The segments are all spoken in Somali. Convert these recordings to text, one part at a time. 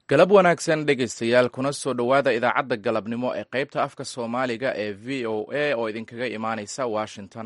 galab wanaagsan dhegaystayaal kuna soo dhowaada idaacadda galabnimo ee qaybta afka soomaaliga ee v o a oo idinkaga imaanaysa washington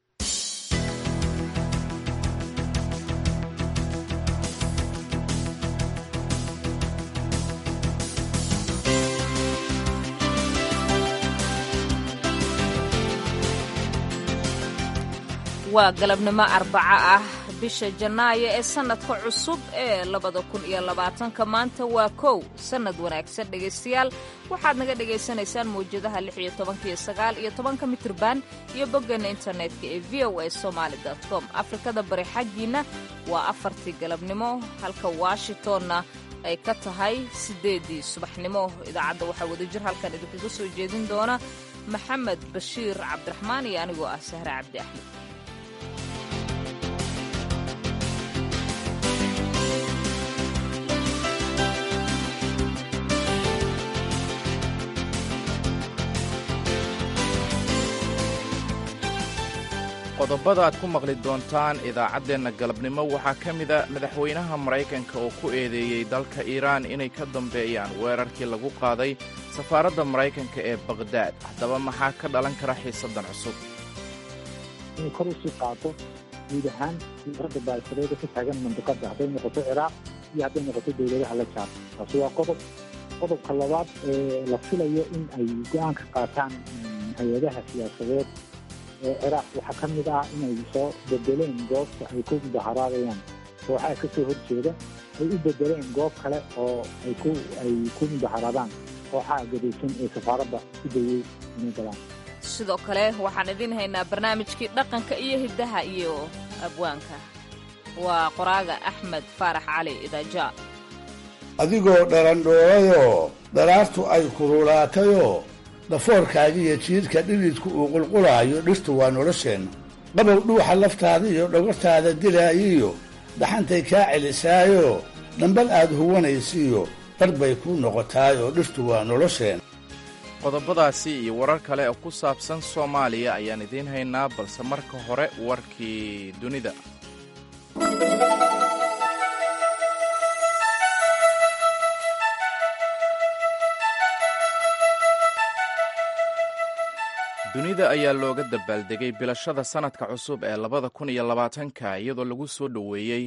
waa galabnimo arbaco ah bisha janaayo ee sannadka cusub ee labada kun iyo labaatanka maanta waa kow sannad wanaagsan dhegaystayaal waxaad naga dhagaysanaysaan mawjadaha lix iyo tobanka iyo sagaal iyo tobanka mitrban iyo boggeena internetka ee v o a somaali com afrikada bari xaggiinna waa afartii galabnimo halka washingtonna ay ka tahay siddeeddii subaxnimo idaacadda waxaa wadajir halkan idinkaga soo jeedin doona maxamed bashiir cabdiraxmaan iyo anigoo ah sahre cabdi axmed qodobada aad ku maqli doontaan idaacaddeenna galabnimo waxaa ka mida madaxweynaha maraykanka oo ku eedeeyey dalka iiraan inay ka dambeeyaan weerarkii lagu qaaday safaaradda maraykanka ee baqhdaad haddaba maxaa ka dhalan kara xiisaddan cusub inay kor usii qaato guud ahaan diyaaradda baashareeda ka taagan mandiqadda hadday noqoto ciraaq iyo hadday noqoto dowladaha la jaar taasi waa qodob qodobka labaad ee la filayo in ay go-aan ka qaataan hay-adaha siyaasadeed ee ciraaq waxaa ka mid ah inay soo bedeleen goobta ay ku mudaharaadayaan kooxaha ka soo horjeeda ay u bedeleen goob kale oo ay ku ay ku mudaharaadaan kooxaha gadaysan ee safaaradda ku dayey inay galaan sidoo kale waxaan idiin haynaa barnaamijkii dhaqanka iyo hiddaha iyo abwaanka waa qoraaga axmed faarax cali idaaja adigoo dharandhoorayoo dharaartu ay kululaatayoo dhafoorkaagiiyo jiidhka dhididku uu qulqulaayo dhirtu waa nolosheenna qabow dhuuxa laftaada iyo dhogortaada dilaayiyo dhaxantay kaa celisaayoo dhambal aad huwanaysiiyo dhar bay kuu noqotaayoo dhirtu waa nolosheenna qodobadaasi iyo warar kale oo ku saabsan soomaaliya ayaan idiin haynaa balse marka hore warkii dunida dunida ayaa looga dabaaldegay bilashada sanadka cusub ee labada kun iyo labaatanka iyadoo lagu soo dhoweeyey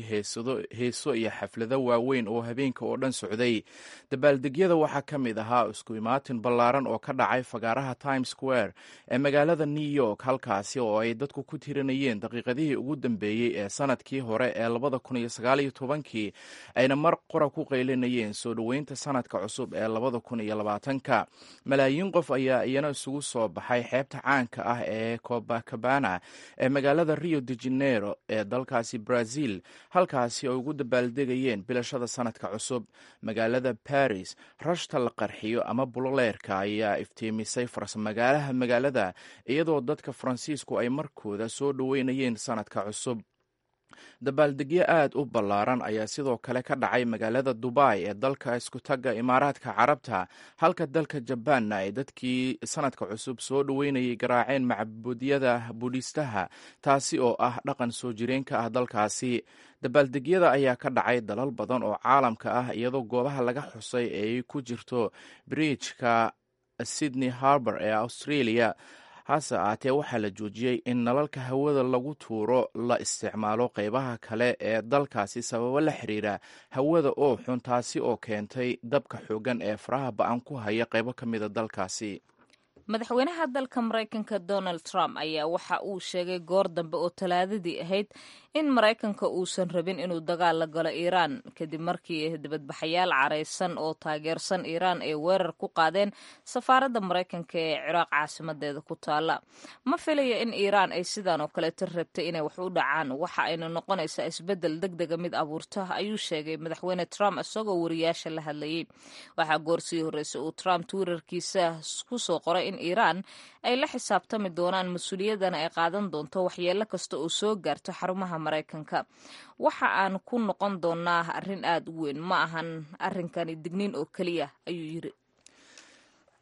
heeso iyo xaflado waaweyn oo habeenka oo dhan socday dabaaldegyada waxaa ka mid ahaa isku imaatin ballaaran oo ka dhacay fagaaraha times square ee magaalada new york halkaasi oo ay dadku ku tirinayeen daqiiqadihii ugu dambeeyey ee sanadkii hore ee labada kun iyo sagaaliyo tobankii ayna mar qora ku qaylinayeen soo dhoweynta sanadka cusub ee labada kun iyo labaatanka malaayiin qof ayaa iyana isugu soo baxay xeebta caanka ah ee cobacabana ee magaalada rio de janeiro ee dalkaasi brazil halkaasi ay ugu dabaaldegayeen bilashada sanadka cusub magaalada baris rashta la qarxiyo ama buloleerka ayaa iftiimisay farsmagaalaha magaalada iyadoo dadka faransiisku ay markooda soo dhoweynayeen sanadka cusub dabaaldegyo aad u ballaaran ayaa sidoo kale ka dhacay magaalada dubai ee dalka iskutagga imaaraadka carabta halka dalka jabaanna ay dadkii sanadka cusub soo dhoweynayay garaaceen macbuudyada budhistaha taasi oo ah dhaqan soo jireenka ah dalkaasi dabaaldegyada ayaa ka dhacay dalal badan oo caalamka ah iyadoo goobaha laga xusay ay ku jirto bridjka sydney harbor ee australia hase ahaatee waxaa la joojiyey in nalalka hawada lagu tuuro la isticmaalo qeybaha kale ee dalkaasi sababo la xiriira hawada oo xun taasi oo keentay dabka xoogan ee faraha ba-an ku haya qeybo ka mida dalkaasi madaxweynaha dalka maraykanka donald trump ayaa waxa uu sheegay goor dambe oo talaadadii ahayd in maraykanka uusan rabin inuu dagaal la galo iiraan kadib markii dibadbaxayaal caraysan oo taageersan iiraan ay weerar ku qaadeen safaaradda maraykanka ee ciraaq caasimadeeda ku taala ma filaya in iiraan ay sidaan oo kaleeta rabtay inay wax u dhacaan waxa ayna noqonaysaa isbeddel deg dega mid abuurta ayuu sheegay madaxweyne trump isagoo wariyaasha la hadlayay waxaa goorsii horreysay uu trump twitterkiisa kusoo qoray in iiraan ay la xisaabtami doonaan mas-uuliyadana ay qaadan doonto waxyeelo kasta oo soo gaarto xarumaha maraykanka waxa aan ku noqon doonaa arrin aad u weyn ma ahan arrinkani digniin oo keliya ayuu yiri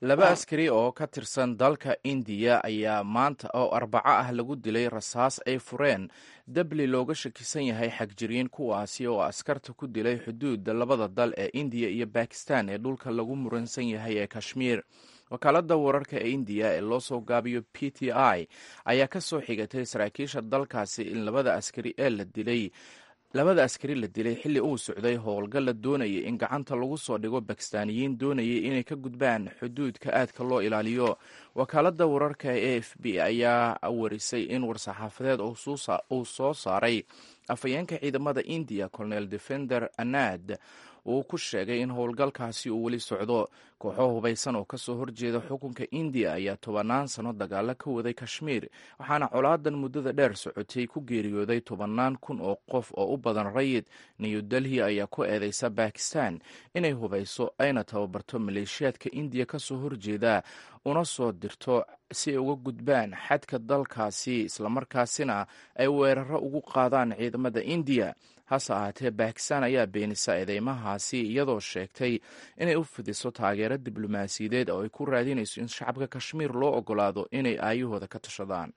laba askari oo ka tirsan dalka indiya ayaa maanta oo arbaco ah lagu dilay rasaas ay fureen dabli looga shakisan yahay xagjiriin kuwaasi oo askarta ku dilay xuduudda labada dal ee indiya iyo bakistan ee dhulka lagu muransan yahay ee kashmiir wakaaladda wararka ee indiya ee loo soo gaabiyo p t i ayaa ka soo xigatay saraakiisha dalkaasi in labada askari ee la dilay labada askari la dilay xilli uu socday howlgal la doonayay in gacanta lagu soo dhigo bakistaaniyiin doonayay inay ka gudbaan xuduudka aadka loo ilaaliyo wakaaladda wararka ee a f b ayaa warisay in war-saxaafadeed uu soo saaray afhayeenka ciidamada indiya colonel defender anad uu ku sheegay in howlgalkaasi uu weli socdo kooxo hubaysan oo kasoo horjeeda xukunka indiya ayaa tobannaan sano dagaalo ka waday kashmiir waxaana colaadan muddada dheer socotay ku geeriyooday tobannaan kun oo qof oo u badan rayid new delhi ayaa ku eedeysa bakistan inay hubayso ayna tababarto maleeshiyaadka indiya kasoo horjeeda una soo dirto si ay uga gudbaan xadka dalkaasi islamarkaasina ay weeraro ugu qaadaan ciidamada indiya hase ahaatee bakistan ayaa beenisa eedeymahaasi iyadoo sheegtay inay u fidiso taageero diblomaasiyadeed oo ay ku raadinayso in shacabka kashmiir loo ogolaado inay aayahooda ka tashadaan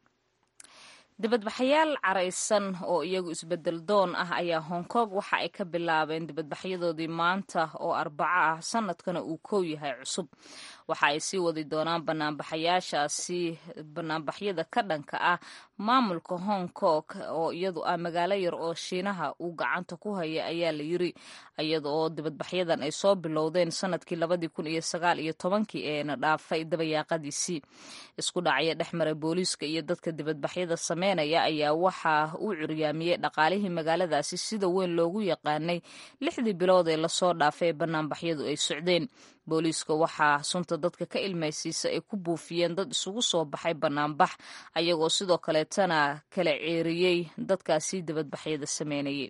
dibadbaxayaal caraysan oo iyagu isbedel doon ah ayaa hong kong waxa ay ka bilaabeen dibadbaxyadoodii maanta oo arbaco ah sanadkana uu kow yahay cusub waxa ay sii wadi doonaan banaanbaxayaashaasi banaanbaxyada ka dhanka ah maamulka hong kong oo iyadu ah magaalo yar oo shiinaha uu gacanta ku haya ayaa la yiri iyada oo dibadbaxyadan ay soo bilowdeen sanadkii labadii kun iyo sagaal iyo tobankii eena dhaafay dabayaaqadiisii isku dhacya dhexmara booliiska iyo dadka dibadbaxyada sameynaya ayaa waxa uu curyaamiyey dhaqaalihii magaaladaasi sida weyn loogu yaqaanay lixdii bilood ee lasoo dhaafay ee banaanbaxyadu ay socdeen booliiska waxaa sunta dadka ka ilmaysiisa ay ku buufiyeen dad isugu soo baxay banaanbax ayagoo sidoo kaleetana kala ceeriyey dadkaasi dibadbaxyada sameynayay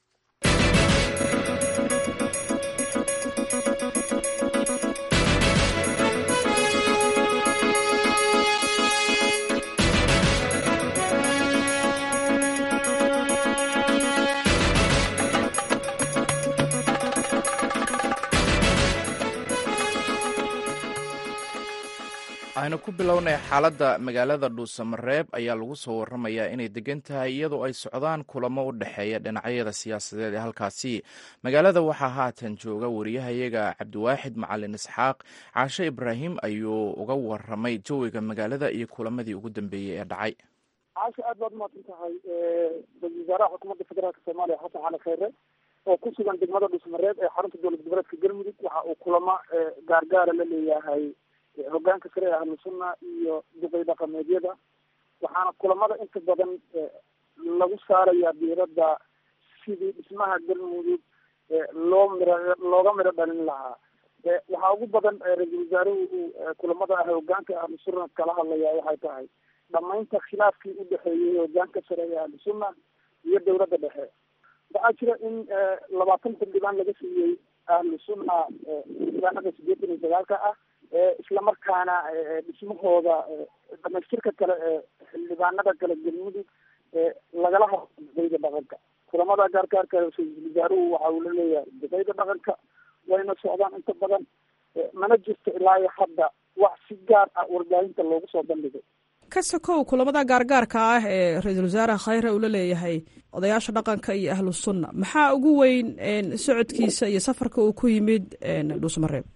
waxaynu ku bilownay xaaladda magaalada dhuusamareeb ayaa lagu soo waramayaa inay degan tahay iyadoo ay socdaan kulamo u dhexeeya dhinacyada siyaasadeed ee halkaasi magaalada waxaa haatan jooga wariyahayaga cabdiwaaxid macalin isxaaq caashe ibraahim ayuu uga waramay jawiga magaalada iyo kulamadii ugu dambeeyey ee dhacay caasha aad baad umaasan tahay ra-isul wasaaraha xukuumadda federaalk soomaaliya xasan cali kheyre oo ku sugan degmada dhuusamareeb ee xarunta dowlad goboleedka galmudug waxa uu kulamo gaargaara la leeyahay hogaanka sare ee ahlu sunna iyo duqay dhaqameedyada waxaana kulamada inta badan lagu saarayaa diiradda sidii dhismaha galmudug loo miro looga miro dhalin lahaa waxaa ugu badan ra-isul wasaaruhu uu kulamada ah hogaanka ahlu sunna kala hadlaya waxay tahay dhamaynta khilaafkii u dhexeeyey hogaanka sare ee ahlu sunna iyo dowladda dhexe waxaa jira in labaatan xildhibaan laga siiyey ahlu sunna xildhibaanada sideetan iyo sagaalka ah islamarkaana dhismahooda dhamaystirka kale ee xildhibaanada kale galmudug lagala hadlo duqeyda dhaqanka kulamada gaargaarka ra-isul wasaaruhu waxa uu laleeyahay duqeyda dhaqanka wayna socdaan inta badan mana jirto ilaa iyo hadda wax si gaar ah warbaahinta loogu soo bandhigay ka sokow kulamada gaargaarka ah ee ra-iisul wasaare khayre uu la leeyahay odayaasha dhaqanka iyo ahlu sunna maxaa ugu weyn socodkiisa iyo safarka uu ku yimid dhuusmareeb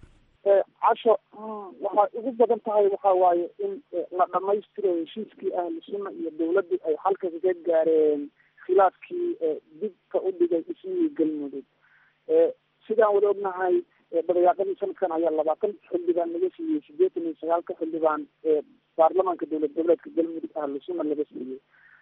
casho waxay ugu badan tahay waxa waaye in la dhamaystiro heshiiskii ahlu sunna iyo dawladdu ay xalka kaga gaareen khilaafkii dibka u dhigay dhismihii galmudug sidaan wada ognahay dabayaaqadii sanadkan ayaa labaatan xildhibaan laga siiyey sideetan iyo sagaalka xildhibaan ee baarlamaanka dowlad goboleedka galmudug ahlu sunna laga siiyey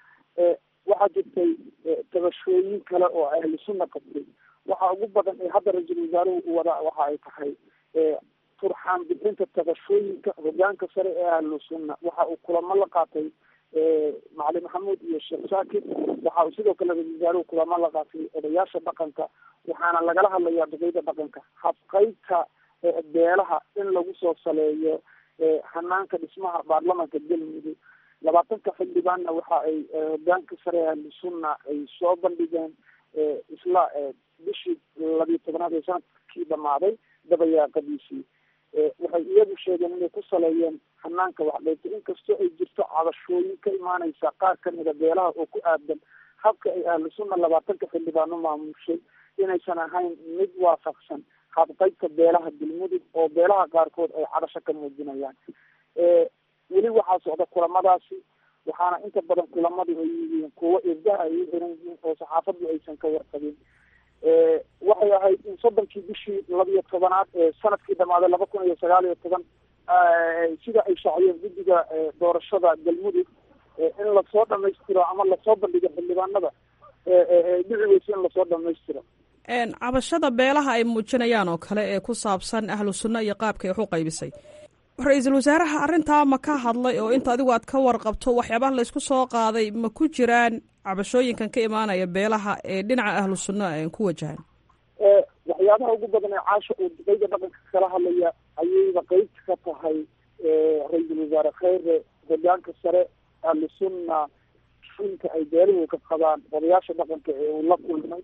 waxaa jirtay tabashooyin kale oo ahlu sunna qabtay waxaa ugu badan ee hadda ra-iisul wasaaruhu u wadaa waxa ay tahay turxaan bixinta tabashooyinka hogaanka sare ee ahlu sunna waxa uu kulamo la qaatay macali maxamuud iyo sheekh shaakir waxa uu sidoo kale ra-isul wasaaruhu kulamo la qaatay odayaasha dhaqanka waxaana lagala hadlayaa duqeyda dhaqanka habqaybta beelaha in lagu soo saleeyo hanaanka dhismaha baarlamaanka galmudug labaatanka xildhibaanna waxa ay hogaanka sare ee ahlu sunna ay soo bandhigeen isla bishii labiyo tobanaad ee sanadkii dhamaaday dabayaaqadiisii waxay iyadu sheegeen inay ku saleeyeen hanaanka waxdheynta inkastoo ay jirto cabashooyin ka imaaneysa qaar kamida beelaha oo ku aadan habka ay ahlu sunna labaatanka xildhibaano maamushay inaysan ahayn mid waafaqsan habqaybka beelaha galmudug oo beelaha qaarkood ay cadasho ka muujinayaan weli waxaa socda kulamadaasi waxaana inta badan kulamadu ay yihiin kuwo irdaha ay u xiran yihiin oo saxaafadu aysan ka warqabin waxay ahayd in soddonkii bishii labiyo tobanaad ee sanadkii dhamaaday laba kun iyo sagaal iyo toban sida ay shaaciyeen guddiga doorashada galmudug in lasoo dhamaystiro ama lasoo bandhigo xildhibaanada dhici weyse in lasoo dhamaystiro cabashada beelaha ay muujinayaan oo kale ee ku saabsan ahlu sunna iyo qaabka ay wax u qaybisay ra-iisul wasaaraha arrintaa ma ka hadlay oo inta adigu aad ka warqabto waxyaabaha laysku soo qaaday ma ku jiraan cabashooyinkan ka imaanaya beelaha ee dhinaca ahlu sunna ku wajahan waxyaabaha ugu badan ee caasha uu duqeyda dhaqanka kala hadlaya ayayba qeybta ka tahay ra-iisul wasaare kheyre hogaanka sare ahlu sunna inka ay beeluhu ka qabaan odayaasha dhaqanka ee uu la kulmay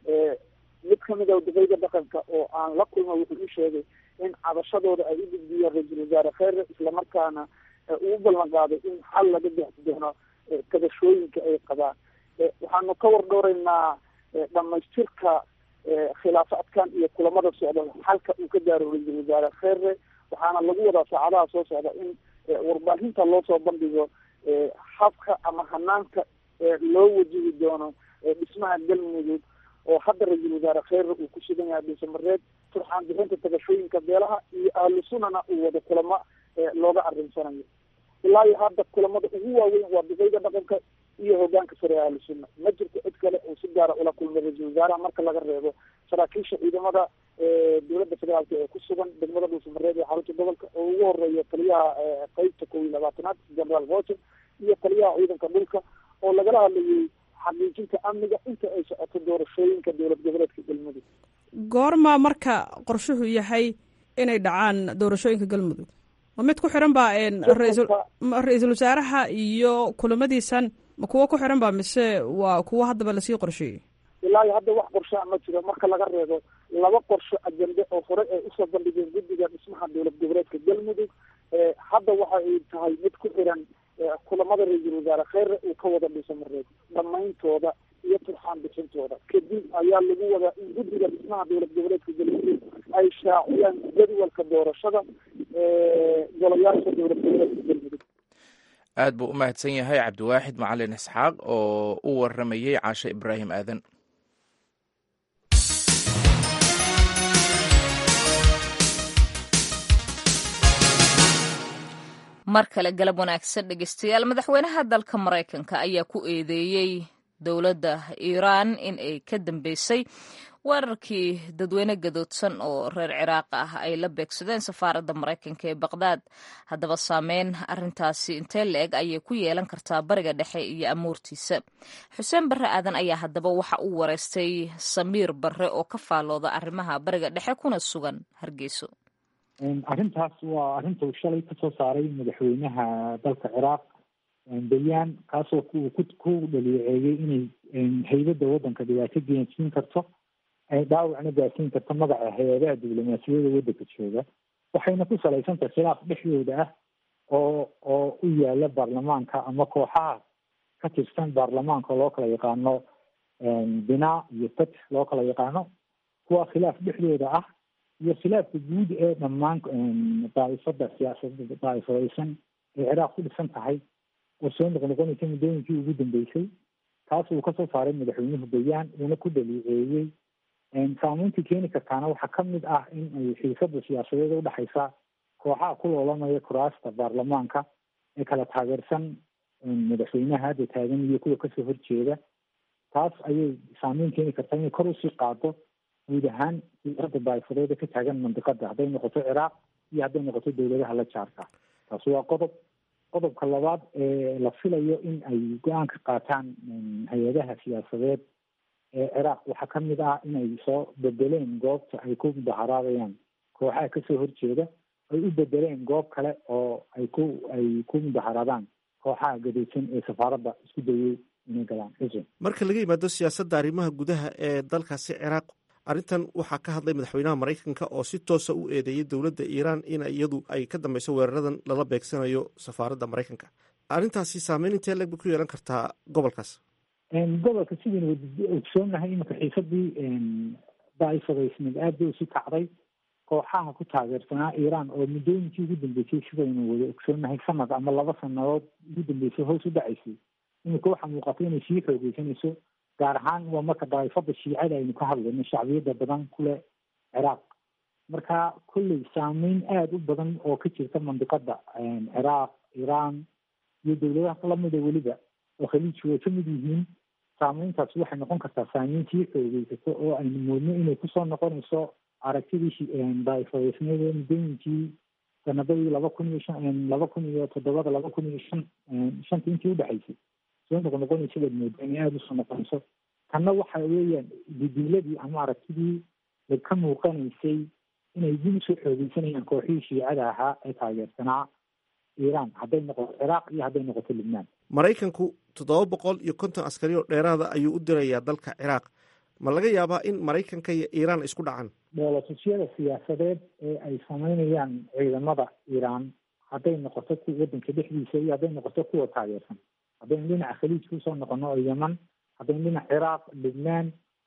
mid kamid a duqeyda dhaqanka oo aan la kulma wuxuu ii sheegay in cabashadooda ay u gudbiyeen ra-iisul wasaare kheyre islamarkaana uu ballan qaaday in xal laga bixi doono kabashooyinka ay qabaan waxaanu ka war dhowreynaa dhamaystirka khilaafaadkan iyo kulamada socda xalka uu ka gaaro ra-iisul wasaare kheyre waxaana lagu wadaa saacadaha soo socda in warbaahinta loo soo bandhigo habka ama hanaanka loo wajihi doono dhismaha galmudug oo hadda ra-iisul wasaare kheyre uu ku sugan yahay dhuusamareed turxaan bixinta tabashooyinka beelaha iyo ahlu sunnana uu wada kulamo looga arinsanayo ilaa iyo hadda kulamada ugu waaweyn waa duqeyda dhaqanka iyo hogaanka sare ee ahlu sunna ma jirto cid kale oo si gaara ula kulmay ra-iisul wasaaraha marka laga reebo saraakiisha ciidamada dowladda federaalka ee ku sugan degmada dhuusamareed ee xarunta gobolka oo ugu horeeya taliyaha qeybta kow iyo labaatanaad generaal voter iyo taliyaha ciidanka dhulka oo lagala hadlayay xaqiijinta amniga inta ay socoto doorashooyinka dowlad goboleedka galmudug goorma marka qorshuhu yahay inay dhacaan doorashooyinka galmudug ma mid ku xiran ba ra-iisul wasaaraha iyo kulamadiisan ma kuwo ku xiran ba mise waa kuwo haddaba lasii qorsheeyey ilaa iyo hadda wax qorshaa ma jiro marka laga reebo laba qorsho ajende oo hore ay usoo bandhigeen guddiga dhismaha dowlad goboleedka galmudug hadda waxa ay tahay mid ku xiran kulamada ra-iisul wasaare kheyre uu ka wada dhuusamareed dhamayntooda iyo turxaan bixintooda kadib ayaa lagu wadaa in guddiga dhismaha dowlad goboleedka galmudug ay shaaciyaan jadwalka doorashada golayaasha dowlad goboleedka galmudug aad buu u mahadsan yahay cabdiwaaxid macalin isxaaq oo u waramayey caashe ibraahim aadan mar kale galab wanaagsan dhegeystayaal madaxweynaha dalka maraykanka ayaa ku eedeeyey dowladda iiraan in ay ka dambeysay weerarkii dadweyne gadoodsan oo reer ciraaq ah ay la beegsadeen safaaradda maraykanka ee baqdaad haddaba saameyn arrintaasi intee la-eg ayay ku yeelan kartaa bariga dhexe iyo amuurtiisa xuseen barre aadan ayaa haddaba waxa uu wareystay samiir barre oo ka faalooda arrimaha bariga dhexe kuna sugan hargeyso arrintaas waa arrinta uu shalay kasoo saaray madaxweynaha dalka ciraaq bayaan kaasoo ku dhaliiceeyey inay haybadda waddanka dhibaato geensiin karto ay dhaawacna gaarsiin karto magaca hay-adaha diblomaasiyada waddanka jooga waxayna ku salaysantahay khilaaf dhexdooda ah oo oo u yaala baarlamaanka ama kooxaha ka tirsan baarlamaanka loo kala yaqaano binaa iyo fatx loo kala yaqaano kuwa khilaaf dhexdooda ah iyo khilaafka guud ee dhammaan daaifada siyaasada daaifadaysan ee ciraaq ku dhisan tahay oo soo noqnoqonaysa muddooyinkii ugu dambeysay taas uu kasoo saaray madaxweynuhu bayaan uuna ku dhaliiceeyey saameyntii keeni kartaana waxaa ka mid ah in ay xiisada siyaasadeed udhexaysa kooxaha ku loolamaya kuraasta baarlamaanka ee kala taageersan madaxweynaha hadda taagan iyo kuwa kasoo horjeeda taas ayay saameyn keeni kartaa inay kor usii qaado guud ahaan siyaasadda daa'ifadeeda ka taagan mandiqada hadday noqoto ciraaq iyo hadday noqoto dowladaha la jaarka taasi waa qodob qodobka labaad ee la filayo in ay go-aan ka qaataan hay-adaha siyaasadeed ee ciraaq waxaa ka mid ah in ay soo bedeleen goobta ay ku mudaharaadayaan kooxaha kasoo horjeeda ay u bedeleen goob kale oo ay ku ay ku mudaharaadaan kooxaha gadaysan ee safaaradda isku dayay inay galaan xuseen marka laga yimaado siyaasadda arrimaha gudaha ee dalkaasi ciraaq arrintan waxaa ka hadlay madaxweynaha maraykanka oo si toosa u eedeeyay dowladda iiraan in iyadu ay ka dambeyso weeraradan lala beegsanayo safaaradda maraykanka arrintaasi saameyn intee leg bay ku yeelan kartaa gobolkaas gobolka sidaynu ogsoonahay iminka xiisadii daifadaysneed aad bay usi kacday kooxaha ku taageersanaa iiraan oo muddooyinkii ugu dambeysay sidaynu wada ogsoonahay sanad ama laba sanadood ugu dambeysay hoos u dhacaysay iminka waxaa muuqata inay sii xoogeysanayso gaar ahaan waa marka daa'ifada shiicada aynu ka hadlayno shacbiyada badan kule ciraaq marka kolley saameyn aada u badan oo ka jirta mandiqada ciraaq iiraan iyo dowladaha lamida weliba oo khaliijku way kamid yihiin saameyntaas waxay noqon kartaa saameyn sii xoogeysato oo aynu moodno inay kusoo noqonayso aragtidii daaifadeysneed ee muddooyinkii sanadadii laba kun iyo shan laba kun iyo toddobada laba kun iyo shan shantii intii udhexaysay soo noqnoqonaysa baad moodaa inay aada usoo noqonayso tanna waxa weeyaan didiiladii ama aragtidii ka muuqanaysay inay dib usoo xoogeysanayaan kooxihii shiicada ahaa ee taageersanaa iiraan hadday noqoto ciraaq iyo hadday noqoto libnaan maraykanku toddoba boqol iyo konton askari oo dheeraada ayuu u dirayaa dalka ciraaq ma laga yaabaa in maraykanka iyo iiraan isku dhacaan dhoolatusyada siyaasadeed ee ay sameynayaan ciidamada iiraan hadday noqoto ku waddanka dhexdiisa iyo hadday noqoto kuwa taageersan haddaynu dhinaca khaliijka usoo noqono oo yeman haddaynu dhinaca ciraaq libnaan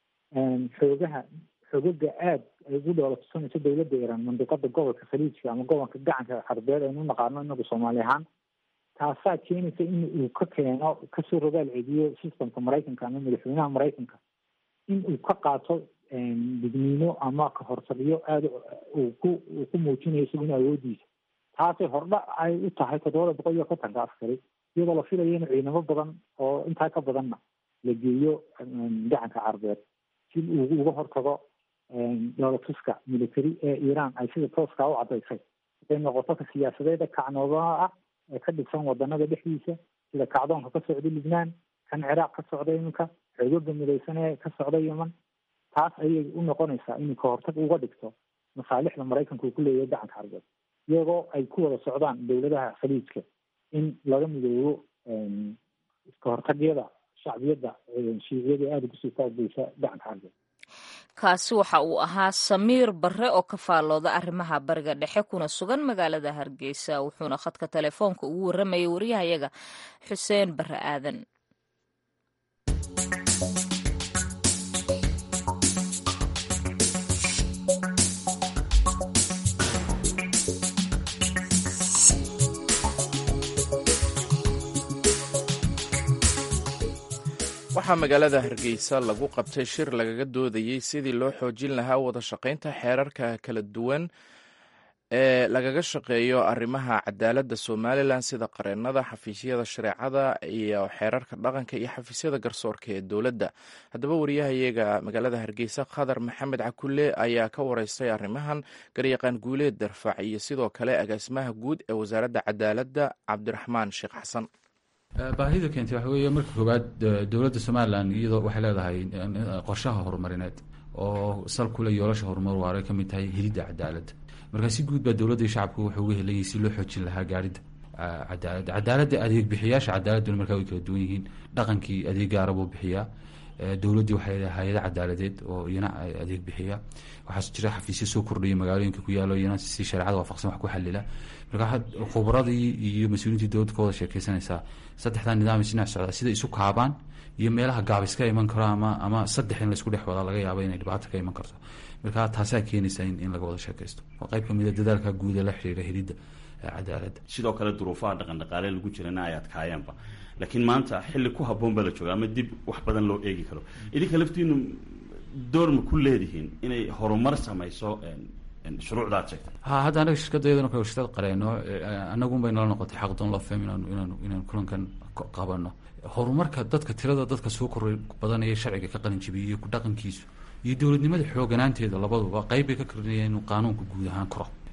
xoogaha xogaga aada ay ugu dhoolatusanayso dowladda iiraan mandiqada gobolka khaliijka ama gobolka gacanka xarbeed aynu u naqaano inagu soomaali ahaan taasaa keenaysa in uu ka keeno kasoo rogaal cediyo systemka maraykanka ama madaxweynaha maraykanka in uu ka qaato digniino ama kahortagyo aada uu ku uu ku muujinayo isaguna awoodiisa taasay hordha ay u tahay toddobada boqol iyo kontonka askari iyadoo la filayo in ciidamo badan oo intaa ka badanna la geeyo gacanka carbeed si uu uga hortago dhoolatuska military ee iiraan ay sida tooskaa u caddaysay hadday noqoto ka siyaasadeeda kacnoodaha ah ee ka dhigsan wadanada dhexdiisa sida kacdoonka ka socda libnaan kan ciraaq ka socda iminka xoogoga midaysan ee ka socda yeman taas ayay u noqonaysaa inuu ka hortag uga dhigto masaalixda maraykanka uu ku leeyahay gacanka carbeed iyagoo ay ku wada socdaan dowladaha khaliijka in laga midoobo iska hortagyada shacbiyadda shiiciyada aada kusii taageysa gacanka carbeed kaasi waxa uu ahaa samiir barre oo ka faallooda arrimaha bariga dhexe kuna sugan magaalada hargeysa wuxuuna khadka telefoonka ugu warramayay waryahayaga xuseen barre aadan waxaa magaalada hargeysa lagu qabtay shir lagaga doodayey sidii loo xoojin lahaa wada shaqaynta xeerarka kala duwan ee lagaga shaqeeyo arrimaha cadaaladda somalilan sida qareennada xafiisyada shareecada iyo xeerarka dhaqanka iyo xafiisyada garsoorka ee dowladda haddaba wariyahayaga magaalada hargeysa khadar maxamed cakulle ayaa ka wareystay arrimahan garyaqaan guuleed darfac iyo sidoo kale agaasimaha guud ee wasaaradda cadaaladda cabdiraxmaan sheekh xasan baahida keentay waxa weeye marka koowaad dowladda somalilan iyadoo waxay leedahay qorshaha horumarineed oo sal kule yoolasha horumar waaray ka mid tahay helidda cadaaladda marka si guud baa dowladda iyo shacabku wuxuu uga helayay si loo xoojin lahaa gaarida cadaaladda cadaaladda adeeg bixiyaasha cadaaladuna markaa way kala duwan yihiin dhaqankii adeeg gaara buu bixiyaa dowladdii waxay leedahay hay-ada cadaaladeed oo iyana adeeg bixiya waxaa jira xafiisyo soo kordhaya magaalooyinka ku yaalo iyana si shareecada waafaqsan wax ku xalila marka khubradii iyo mas-uuliyiintii dowladda ka wada sheekeysanaysaa saddexdaa nidaam isdhinac socdaa sida isu kaabaan iyo meelaha gaabis ka iman karo ama ama saddex in laisku dhex wadaa laga yaabo inay dhibaato ka iman karto marka taasaa keenaysa in laga wada sheekaysto waa qayb kamid a dadaalka guud ee la xiriira helidda cadaaladda sidoo kale duruufaha dhaqan dhaqaale lagu jirana ay adkaayeenba laakiin maanta xilli ku habboon baa la jooga ama dib wax badan loo eegi karo idinka laftiinu door ma ku leedihiin inay horumar samayso shuruucda ad sheegtay ha hadda anaga shirkadayadana kale shirkad qareeno anagun bay nala noqotay xaqdoon loo faham inaanu inaanu inaan kulankan qabano horumarka dadka tirada dadka soo koray badanaya sharciga ka qalin jibiyay iyo ku dhaqankiisu iyo dowladnimada xooganaanteeda labaduba qayb bay ka karinayaan inuu qaanuunka guud ahaan koro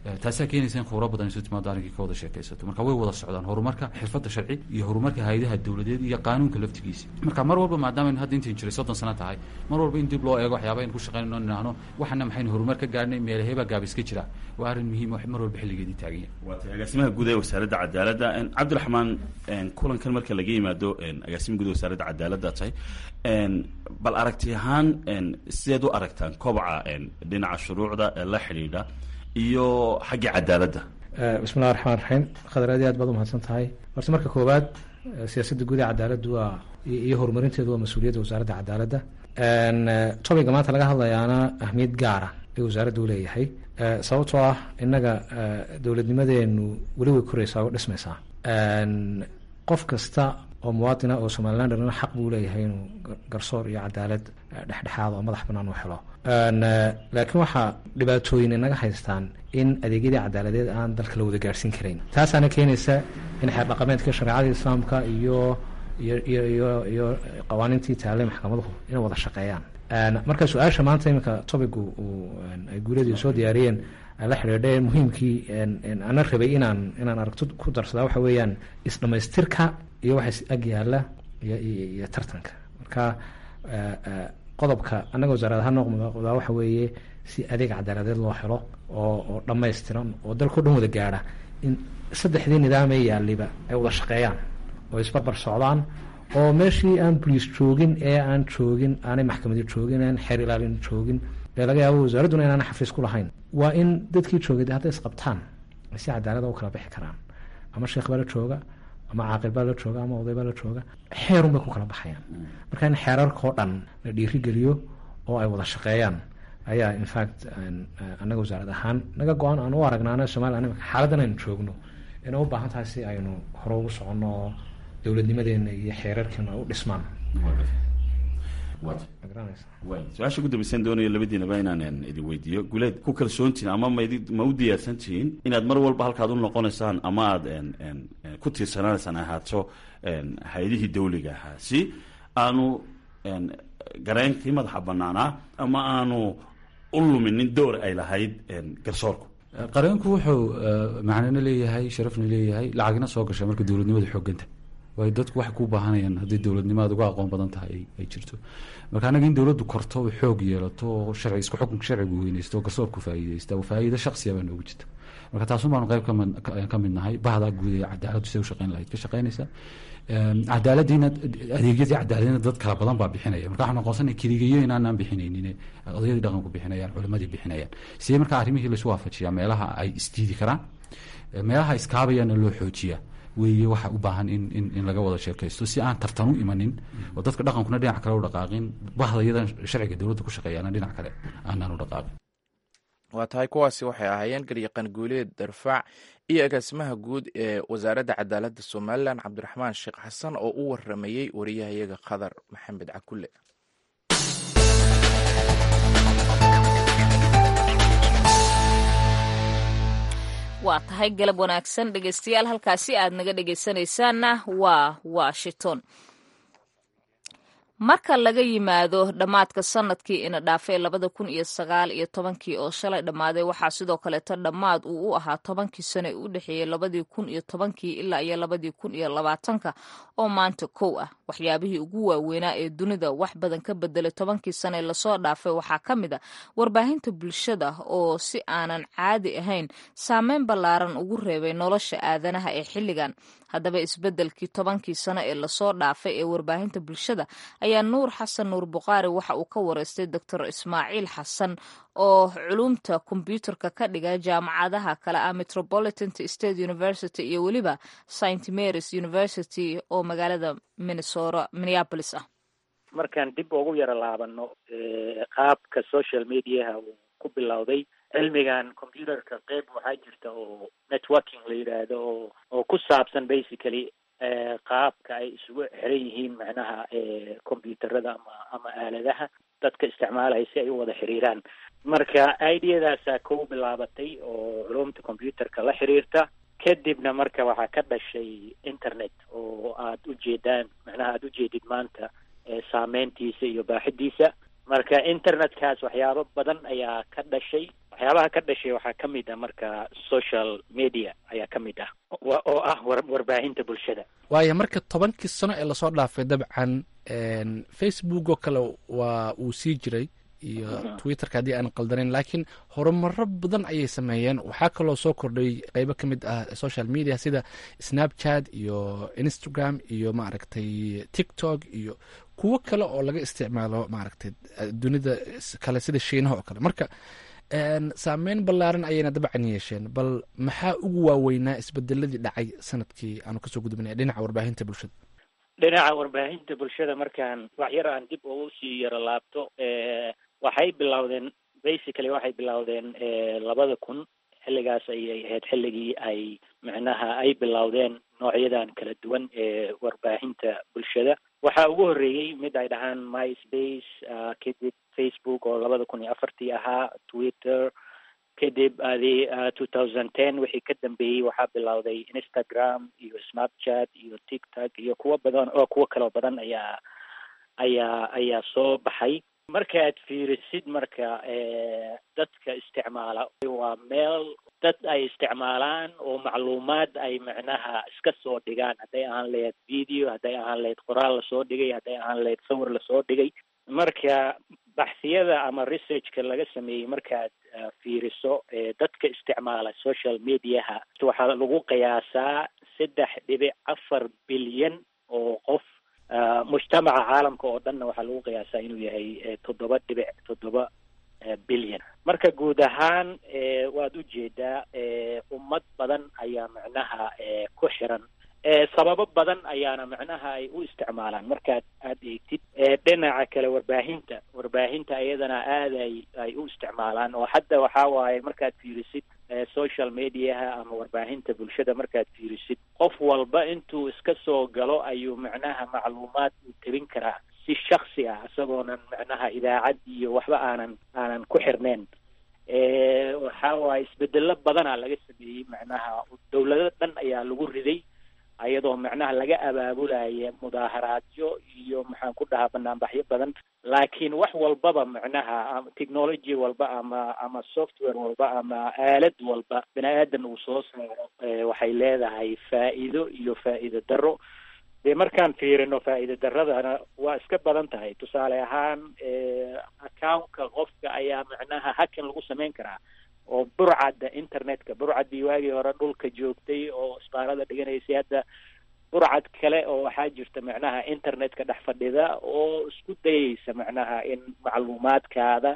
taasaa keenaysa in khubro badan isu timaado arrinkii ka wada sheekaysato marka way wada socdaan horumarka xirfadda sharci iyo horumarka hay-adaha dowladeed iyo qaanuunka laftigiisa marka mar walba maadaama hadda intayn jiray soddon sano tahay mar walba in dib loo eego waxyaaba aynu ku shaqaynayno nidhaahno waxana maxaynu horumar ka gaarnay meelahebaa gaabis ka jira waa arrin muhiim mar walba xilligeedii taagan yahay waatay agaasimaha guud ee wasaaradda cadaaladda cabdiraxmaan kulankan marka laga yimaado agaasima guud ee wasaaradda cadaaladda tahay bal aragti ahaan sideed u aragtaan kobaca dhinaca shuruucda ee la xidhiidha iyo xaggii cadaaladda bismillahi raxmaan raxiim khadar aad iyo aad baad umahadsan tahay horta marka koowaad siyaasadda guud ee cadaaladdu waa iyo horumarinteedu waa mas-uuliyadda wasaaradda cadaaladda topiga maanta laga hadlayaana ahmiyad gaara ay wasaaradda uleeyahay sababtoo ah innaga dowladnimadeenu weli way koreysaa oo dhismaysaa qof kasta oo muwaadina oo somalilanderna xaq buu leeyahay inuu garsoor iyo cadaalad dhexdhexaad oo madax banaan u helo laakiin waxaa dhibaatooyin inaga haystaan in adeegyadii cadaaladeed aan dalka la wada gaarhsiin karayn taasaana keenaysa in xeer dhaqameedka shareecada islaamka iyo iyo iyo iyo iyo qawaaniintii taale maxkamaduhu inay wada shaqeeyaan marka su-aasha maanta iminka topigu uu ay guuladii soo diyaariyeen la xidhiidha muhiimkii ana rabay inaan inaan aragto ku darsadaa waxa weeyaan isdhamaystirka iyo waxa ag yaala iyo iyo tartanka marka qodobka annaga wasaarad ahaan noqdaa waxa weeye si adeeg cadaaladeed loo helo oo oo dhammaystiran oo dalkao dhan wada gaadha in saddexdii nidaamee yaaliba ay wada shaqeeyaan oo isbarbar socdaan oo meeshii aan boliis joogin ee aan joogin aanay maxkamadi joogin aan xeer ilaalin joogin ee laga yaabo wasaaradduna inaana xafiis ku lahayn waa in dadkii joogay de hadday isqabtaan ay si cadaalada u kala bixi karaan ama sheekh baa la jooga ama caaqil baa la jooga ama oday baa la jooga xeerun bay ku kala baxayaan marka in xeerarkao dhan la dhiirigeliyo oo ay wada shaqeeyaan ayaa infact annaga wasaarad ahaan naga go-aan aan u aragnaana somalilan imika xaaladdan aynu joogno inay u baahan tahay si aynu hore ugu soconno oo dowladnimadeena iyo xeerarkeena ay u dhismaan su-aasha ugu dambeysaan doonayo labadiinaba inaan idin weydiiyo guleed ku kalsoontihin ama mayd ma u diyaarsan tihiin inaad mar walba halkaad u noqonaysaan ama aad ku tiirsanaanaysaan ahaato hay-adihii dawliga ahaa si aanu gareenkii madaxa banaanaa ama aanu u luminin door ay lahayd garsoorku qareenku wuxuu macnana leeyahay sharafna leeyahay lacagna soo gasha marka dowladnimada xooganta waayo dadku waxay ku baahanayaan haddii dowladnimo aad uga aqoon badan tahay ay jirto marka annaga in dowladdu korto o xoog yeelato oo sharci isku xukunka sharcigu weyneysto oo garsoorku faa'iideysta oo faa'iido shaksiya baa noogu jirta marka taasun baanu qayb ka mid nahay bahdaa guud ee cadaaladdu siday u shaqeyn lahayd ka shaqeynaysa cadaaladiina adeegyadii cadaaladina dad kala badan baa bixinaya marka waxaan aqoonsanay keligayo inaanaan bixinaynin odayadii dhaqanku bixinayaan culimadii bixinayaan sidee marka arrimihii laisu waafajiyaa meelaha ay isdiidi karaan meelaha iskaabayana loo xoojiyaa weeye waxa u baahan in in in laga wada sheekaysto si aan tartan u imanin oo dadka dhaqankuna dhinac kale u dhaqaaqin bahdayadan sharciga dowladda ku shaqeeyaana dhinac kale aanaan u dhaqaaqin waa tahay kuwaasi waxay ahaayeen garyaqan guuleed darfaac iyo agaasimaha guud ee wasaaradda cadaaladda somalilan cabdiraxmaan sheekh xasan oo u waramayey wariyahayaga khadar maxamed cakulle waa tahay galab wanaagsan dhegeystayaal halkaasi aad naga dhegeysanaysaanna waa washington marka laga yimaado dhammaadka sanadkii ina dhaafay labada kun iyo sagaal iyo tobankii oo shalay dhammaaday waxaa sidoo kaleeto dhammaad uu u ahaa tobankii sano ee u dhexeeyey labadii kun iyo tobankii ilaa iyo labadii kun iyo labaatanka oo maanta kow ah waxyaabihii ugu waaweynaa ee dunida wax badan ka bedelay tobankii sano ee lasoo dhaafay waxaa ka mid a warbaahinta bulshada oo si aanan caadi ahayn saameyn ballaaran ugu reebay nolosha aadanaha ee xilligan haddaba isbeddelkii tobankii sano ee lasoo dhaafay ee warbaahinta bulshada ayaa nuur xasan nuur bukhaari waxa uu ka wareystay doctor ismaaciil xasan oo culumta kombyuutarka ka dhiga jaamacadaha kale ah metropolitan state university iyo weliba st marys university oo magaalada minnesota minneapolis ah markaan dib ugu yaro laabano qaabka social mediaha uu ku bilowday cilmigan computerka qeyb waxaa jirta oo networking la yidhaahdo oo oo ku saabsan basically qaabka ay isugu xiran yihiin macnaha computerada ama ama aaladaha dadka isticmaalaya si ay u wada xiriiraan marka ideadaasaa kow bilaabatay oo culumta computerka la xiriirta kadibna marka waxaa ka dhashay internet oo aad ujeedaan macnaha aada ujeedid maanta saameyntiisa iyo baaxidiisa marka internetkaas waxyaabo badan ayaa ka dhashay waxyaabaha ka dhashay waxaa ka mid ah marka social media ayaa ka mid ah oo ah warbaahinta bulshada waayo marka tobankii sano ee lasoo dhaafay dabcan facebook oo kale waa uu sii jiray iyo twitterka haddii aan qaldanayn laakiin horumaro badan ayay sameeyeen waxaa kaloo soo kordhay qeybo ka mid ah social media sida snapchat iyo instagram iyo maaragtay tiktok iyo kuwo kale oo laga isticmaalo maaragtay dunida kale sida shiinaha oo kale marka saameyn ballaaran ayayna dabcan yeesheen bal maxaa ugu waaweynaa isbedeladii dhacay sanadkii aanu kasoo gudbinay dhinaca warbaahinta bulshada dhinaca warbaahinta bulshada markaan wax yar aan dib ugu sii yaro laabto waxay bilowdeen basically waxay bilowdeen labada kun xilligaas ayay ahayd xilligii ay micnaha ay bilowdeen noocyadan kala duwan ee warbaahinta bulshada waxaa ugu horreeyey mid ay dhahaan myspace kadib facebook oo labada kun iyo afartii ahaa twitter kadib adi two thousand ten wixii ka dambeeyey waxaa bilowday instagram iyo snapchat iyo tiktok iyo kuwo badan oo kuwo kaloo badan ayaa ayaa ayaa soo baxay markaad fiirisid marka dadka isticmaala waa meel dad ay isticmaalaan oo macluumaad ay macnaha iska soo dhigaan hadday ahaan lahayd video hadday ahaan lahayd qoraal lasoo dhigay hadday ahaan lahayd sawir lasoo dhigay marka baxsiyada ama researchka laga sameeyey markaad fiiriso dadka isticmaala social mediaha waxaa lagu qiyaasaa saddex dhibic afar bilyan oo qof mujtamaca caalamka oo dhanna waxaa lagu qiyaasaa inuu yahay toddoba dhibic toddoba bilyan marka guud ahaan waad ujeedaa ummad badan ayaa macnaha ku xiran sababo badan ayaana macnaha ay u isticmaalaan markaad aada eegtid dhinaca kale warbaahinta warbaahinta iyadana aada ay ay u isticmaalaan oo hadda waxaa waaye markaad fiirisid social mediaha ama warbaahinta bulshada markaad fiirisid qof walba intuu iska soo galo ayuu macnaha macluumaad uu tebin karaa si shaksi ah isagoonan macnaha idaacad iyo waxba aanan aanan ku xirneyn waxaa waaye isbedelo badanaa laga sameeyey macnaha dawlado dhan ayaa lagu riday ayadoo macnaha laga abaabulaya mudaaharaadyo iyo maxaan ku dhahaa banaanbaxyo badan laakiin wax walbaba macnaha technology walba ama ama software walba ama aalad walba bini aadan uu soo saaro waxay leedahay faa'iido iyo faa'iido darro dee markaan fiirino faa'iida daradana waa iska badan tahay tusaale ahaan accountka qofka ayaa macnaha hakan lagu samayn karaa oo burcadda internetka burcaddii waagii hore dhulka joogtay oo isbaarada dhiganaysay hadda burcad kale oo waxaa jirta macnaha internetka dhex fadhida oo isku dayeysa macnaha in macluumaadkaada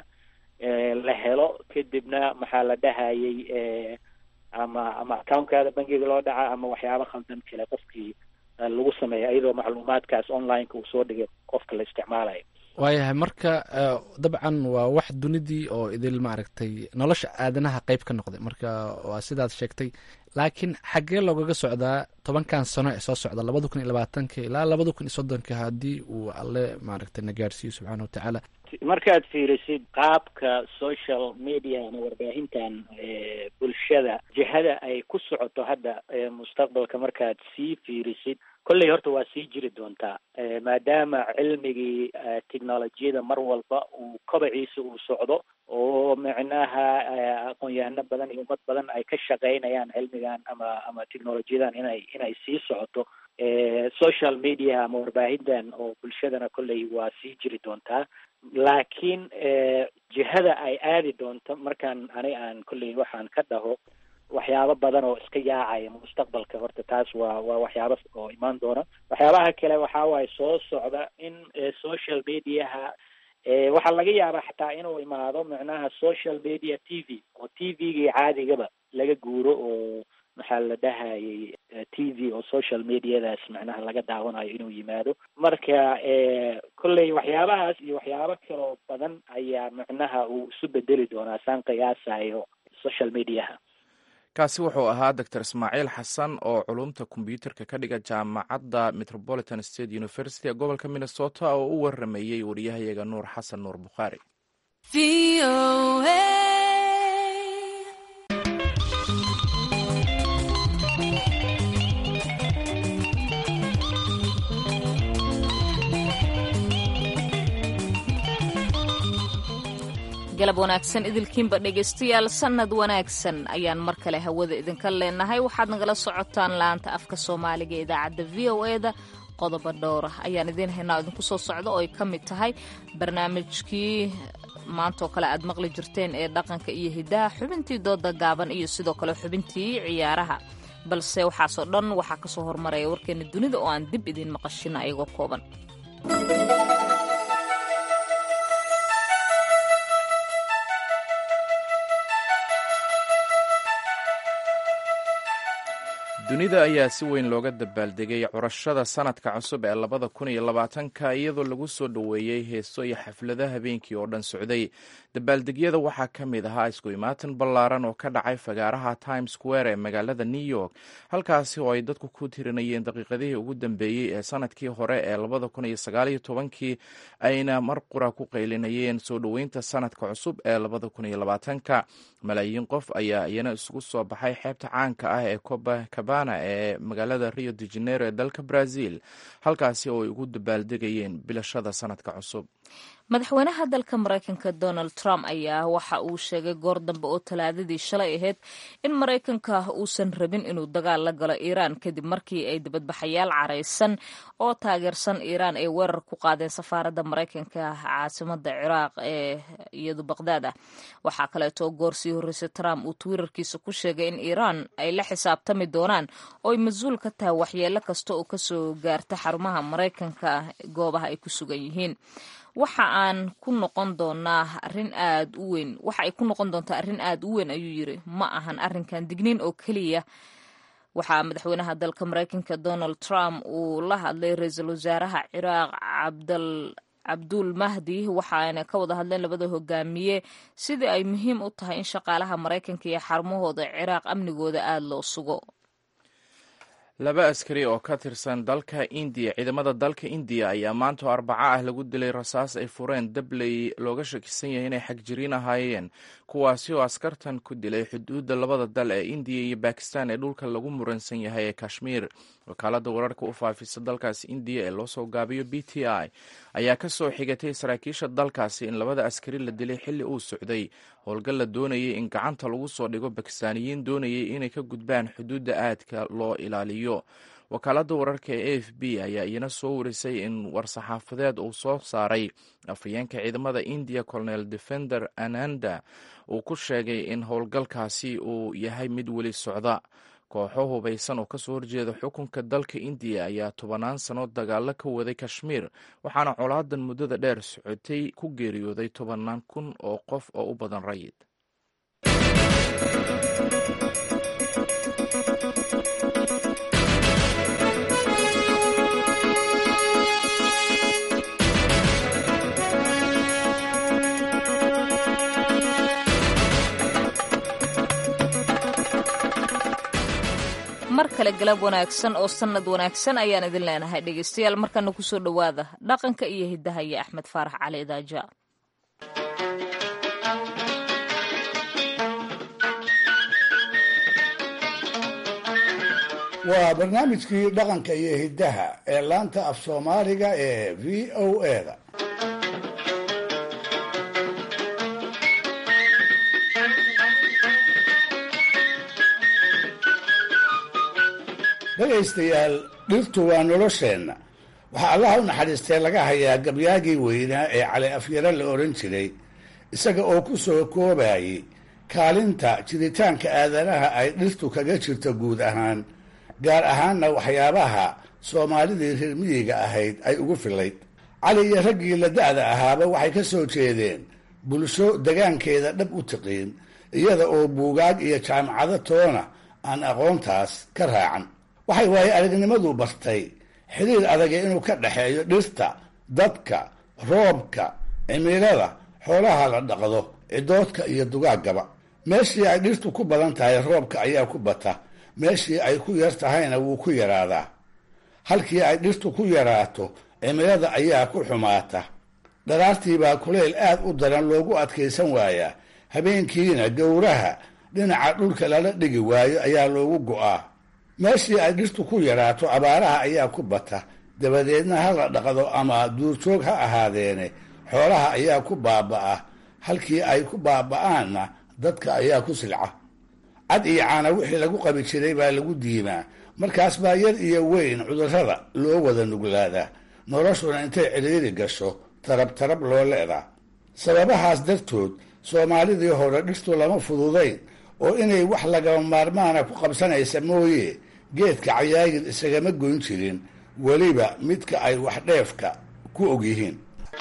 la helo kadibna maxaa la dhahayay ama ama accountkaada bangiga loo dhaca ama waxyaabo khaldan kale qofkii lagu sameeya iyadoo macluumaadkaas onlineka uu soo dhigay qofka la isticmaalayo waayahay marka dabcan waa wax dunidii oo idil maaragtay nolosha aadanaha qeyb ka noqday marka waa sidaad sheegtay laakiin xaggee loogaga socdaa tobankan sano ee soo socda labada kun iyo labaatanka ilaa labada kun iyo soddonka haddii uu alle maaragtay na gaarsiiyo subxaana watacaala markaad fiirisid qaabka social media ama warbaahintan bulshada jihada ay ku socoto hadda mustaqbalka markaad sii fiirisid kolley horta waa sii jiri doontaa maadaama cilmigii technolojiyada mar walba uu kobaciisa uu socdo oo macnaha aqoon-yahano badan iyo ummad badan ay ka shaqeynayaan cilmigan ama ama technolojiyadan inay inay sii socoto social media ama warbaahintan oo bulshadana kolley waa sii jiri doontaa laakiin jihada ay aadi doonto markaan ani aan kolley waxaan ka dhaho waxyaabo badan oo iska yaacaya mustaqbalka horta taas waa waa waxyaabo oo imaan doona waxyaabaha kale waxaa waaye soo socda in social mediaha waxaa laga yaabaa xataa inuu imaado macnaha social media t v oo t v-gii caadigaba laga guuro oo maxaa la dhahayay t v oo social mediadaas macnaha laga daawanayo inuu yimaado marka kolley waxyaabahaas iyo waxyaabo kaloo badan ayaa macnaha uu isu bedeli doonaa saan qiyaasayo social mediaha kaasi wuxuu ahaa doctor ismaaciil xasan oo culumta kombyuutarka ka dhiga jaamacadda metropolitan state university ee gobolka minnesota oo u waramayey wariyahayaga nuur xasan nuur bukhaari galab wanaagsan idilkiinba dhegaystayaal sannad wanaagsan ayaan mar kale hawada idinka leenahay waxaad nagala socotaan laanta afka soomaaliga ee idaacadda v o e da qodobo dhowra ayaan idiin haynaa idinku soo socda oo ay ka mid tahay barnaamijkii maantaoo kale aad maqli jirteen ee dhaqanka iyo hiddaha xubintii dooda gaaban iyo sidoo kale xubintii ciyaaraha balse waxaasoo dhan waxaa kasoo hormaraya warkeena dunida oo aan dib idiin maqashina ayagoo kooban dunida ayaa si weyn looga dabaaldegay curashada sanadka cusub ee labada kun iyo labaatanka iyadoo lagu soo dhoweeyey heeso iyo xaflado habeenkii oo dhan socday dabaaldegyada waxaa ka mid ahaa isku imaatin ballaaran oo ka dhacay fagaaraha times square ee magaalada new york halkaasi oo ay dadku ku tirinayeen daqiiqadihii ugu dambeeyey ee sanadkii hore ee labada kun iyo sagaaliyo tobankii ayna mar qura ku qaylinayeen soo dhoweynta sanadka cusub ee labada kun iyo labaatanka malaayiin qof ayaa iyana isugu soo baxay xeebta caanka ah ee copacabana ee magaalada rio de janeiro ee dalka brazil halkaasi oo ay ugu dabaaldegayeen bilashada sanadka cusub madaxweynaha dalka maraykanka donald trump ayaa waxa uu sheegay goor dambe oo talaadadii shalay ahayd in maraykanka uusan rabin inuu dagaal la galo iiraan kadib markii ay dibadbaxayaal caraysan oo taageersan iiraan ay weerar ku qaadeen safaaradda maraykanka caasimada ciraaq ee iyadu baqdaad ah waxaa kaleeto goor sii horreysay trump uu twitterkiisa ku sheegay in iiraan ay la xisaabtami doonaan oo ay mas-uul ka tahay waxyeelo kasta oo kasoo gaarta xarumaha maraykanka goobaha ay ku sugan yihiin waxa aan ku noqon doonaa arrin aad u weyn waxa ay ku noqon doontaa arrin aad u weyn ayuu yiri ma ahan arrinkan digniin oo keliya waxaa madaxweynaha dalka maraykanka donald trump uu la hadlay ra-iisul wasaaraha ciraaq cabdal cabduul mahdi waxaana ka wada hadleen labada hogaamiye sidii ay muhiim u tahay in shaqaalaha maraykanka iyo xarumahooda ciraaq amnigooda aada loo sugo laba askari oo ka tirsan dalka indiya ciidamada dalka indiya ayaa maanta oo arbaco ah lagu dilay rasaas ay fureen dabley looga shakisan yahay inay xagjiriin ahaayeen kuwaasi oo askartan ku dilay xuduudda labada dal ee indiya iyo bakistan ee dhulka lagu muransan yahay ee kashmiir wakaalada wararka u faafisa dalkaasi indiya ee loo soo gaabiyo b t i ayaa ka soo xigatay saraakiisha dalkaasi in labada askari la dilay xilli uu socday howlgal la doonayay in gacanta lagu soo dhigo bakistaaniyiin doonayay inay ka gudbaan xuduudda aadka loo ilaaliyo wakaalada wararka ee a f b ayaa iyana soo warisay in war-saxaafadeed uu soo saaray afhayeenka ciidamada indiya colonel defender ananda uu ku sheegay in howlgalkaasi uu yahay mid weli socda kooxo hubaysan oo kasoo horjeeda xukunka dalka indiya ayaa tobanaan sano dagaalo ka waday kashmiir waxaana colaadan muddada dheer socotay ku geeriyooday tobanaan kun oo qof oo u badan rayid mar kale galab wanaagsan oo sannad wanaagsan ayaan idin leenahay dhegaystayaal markana kusoo dhowaada dhaqanka iyo hiddaha iyo axmed faarax cali idaaja waa barnaamijkii dhaqanka iyo hiddaha ee laanta af soomaaliga ee v o eda dhegaystayaal dhirtu waa nolosheenna waxaa allaha u naxariistee laga hayaa gabyaagii weynaa ee cali afyaro la odhan jiray isaga oo ku soo koobayay kaalinta jiritaanka aadanaha ay dhirtu kaga jirto guud ahaan gaar ahaanna waxyaabaha soomaalidii reer miyiga ahayd ay ugu filayd cali iyo raggii la da'da ahaaba waxay ka soo jeedeen bulsho degaankeeda dhab u tiqiin iyada oo buugaag iyo jaamacado toona aan aqoontaas ka raacan waxay waaye aragnimadu bartay xiriir adage inuu ka dhexeeyo dhirta dadka roobka cimilada xoolaha la dhaqdo cidoodka iyo dugaaggaba meeshii ay dhirtu ku badan tahay roobka ayaa ku bata meeshii ay ku yar tahayna wuu ku yaraadaa halkii ay dhirtu ku yaraato cimilada ayaa ku xumaata dharaartiibaa kuleyl aad u daran loogu adkaysan waayaa habeenkiina gowraha dhinaca dhulka lala dhigi waayo ayaa loogu go'aa meeshii ay dhirtu ku yaraato abaaraha ayaa ku bata dabadeedna ha la dhaqdo ama duurjoog ha ahaadeene xoolaha ayaa ku baaba'a halkii ay ku baaba'aanna dadka ayaa ku silca cad iyo caana wixii lagu qabi jiray baa lagu diimaa markaas baa yar iyo weyn cudurrada loo wada nuglaadaa noloshuna intay cidhiiri gasho tarab tarab loo leedaa sababahaas dartood soomaalidii hore dhirtu lama fududayn oo inay wax lagama maarmaana ku qabsanaysa mooye geedka cayaagid isagama goyn jirin weliba midka ay wax dheefka ku og yihiin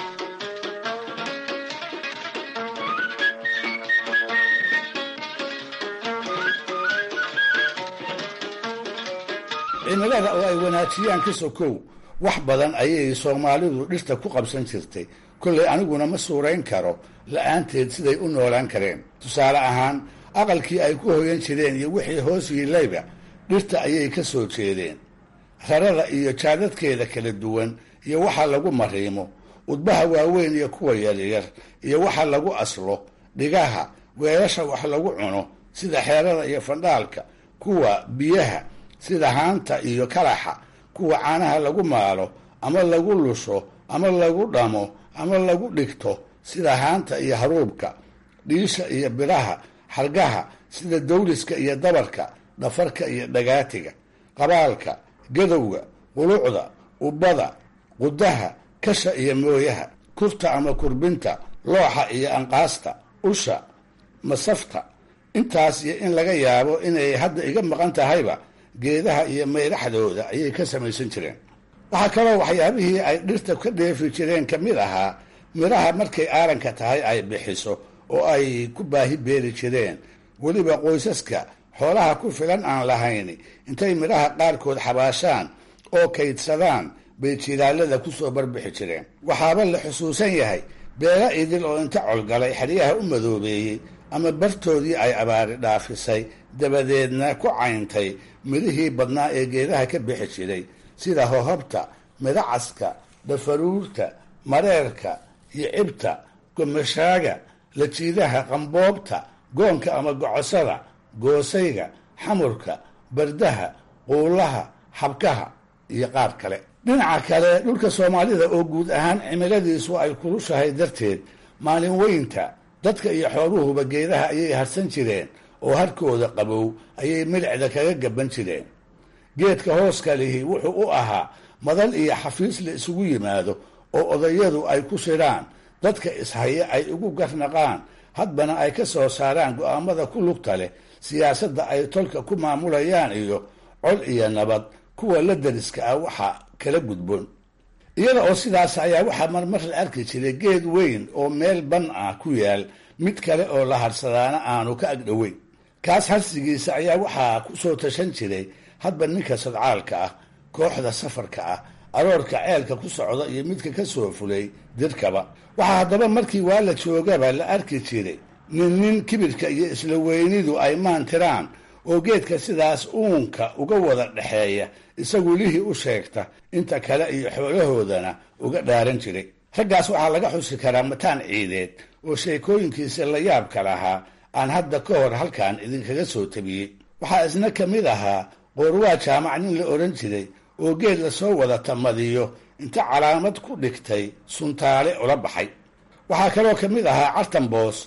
cimilada oo ay wanaajiyaan ka sokow wax badan ayay soomaalidu dhirta ku qabsan jirtay kollay aniguna ma suurayn karo la-aanteed siday u noolaan kareen tusaale ahaan aqalkii ay ku hoyan jireen iyo wixii hoos yiilayba dhirta ayay ka soo jeedeen rarada iyo jaadadkeeda kala duwan iyo waxa lagu mariimo udbaha waaweyn iyo kuwa yaryar iyo waxa lagu aslo dhigaha weelasha wax lagu cuno sida xeerada iyo fandhaalka kuwa biyaha sida haanta iyo kalaxa kuwa caanaha lagu maalo ama lagu lusho ama lagu dhamo ama lagu dhigto sida haanta iyo haruubka dhiisha iyo biraha xargaha sida dawliska iyo dabarka dhafarka iyo dhagaatiga qabaalka gadowga qulucda ubbada qudaha kasha iyo mooyaha kurta ama kurbinta looxa iyo anqaasta usha masafta intaas iyo in laga yaabo inay hadda iga maqan tahayba geedaha iyo mayraxdooda ayay ka samaysan jireen waxaa kaloo waxyaabihii ay dhirta ka dheefi jireen ka mid ahaa midhaha markay aaranka tahay ay bixiso oo ay ku baahi beeri jireen weliba qoysaska xoolaha ku filan aan lahayn intay midhaha qaarkood xabaashaan oo kaydsadaan bay jilaalada kusoo barbixi jireen waxaaba la xusuusan yahay beela idil oo inta colgalay xeryaha u madoobeeyey ama bartoodii ay abaari dhaafisay dabadeedna ku cayntay midhihii badnaa ee geedaha ka bixi jiray sida hohobta midacaska dhafaruurta mareerka iyo cibta gomashaaga lajiidaha qamboobta goonka ama gocosada goosayga xamurka bardaha quulaha xabkaha iyo qaar kale dhinaca kale dhulka soomaalida oo guud ahaan cimiladiisu ay kulushahay darteed maalin weynta dadka iyo xooluhuba geedaha ayay harsan jireen oo harkooda qabow ayay milicda kaga gaban jireen geedka hooska lihi wuxuu u ahaa madal iyo xafiis la isugu yimaado oo odayadu ay ku shidhaan dadka ishaya ay ugu garnaqaan hadbana ay ka soo saaraan go'aamada ku lugta leh siyaasadda ay tolka ku maamulayaan iyo cod iyo nabad kuwa la dariska ah waxa kala gudboon iyada oo sidaas ayaa waxaa marmar la arki jiray geed weyn oo meel ban ah ku yaal mid kale oo la harsadaana aanu ka agdhoweyn kaas harsigiisa ayaa waxaa ku soo tashan jiray hadba ninka sadcaalka ah kooxda safarka ah aroorka ceelka ku socda iyo midka ka soo fulay dirkaba waxaa haddaba markii waa la joogaba la arki jiray nin nin kibirka iyo isla weynidu ay maantiraan oo geedka sidaas uunka uga wada dhexeeya isagu lihii u sheegta inta kale iyo xoolahoodana uga dhaaran jiray raggaas waxaa laga xusi karaa mataan ciideed oo sheekooyinkiisa la yaabka lahaa aan hadda ka hor halkan idinkaga soo tabiyey waxaa isna ka mid ahaa qoorwaa jaamac nin la odhan jiray oo geed lasoo wada tamadiyo inta calaamad ku dhigtay suntaale ula baxay waxaa kaloo ka mid ahaa cartanboos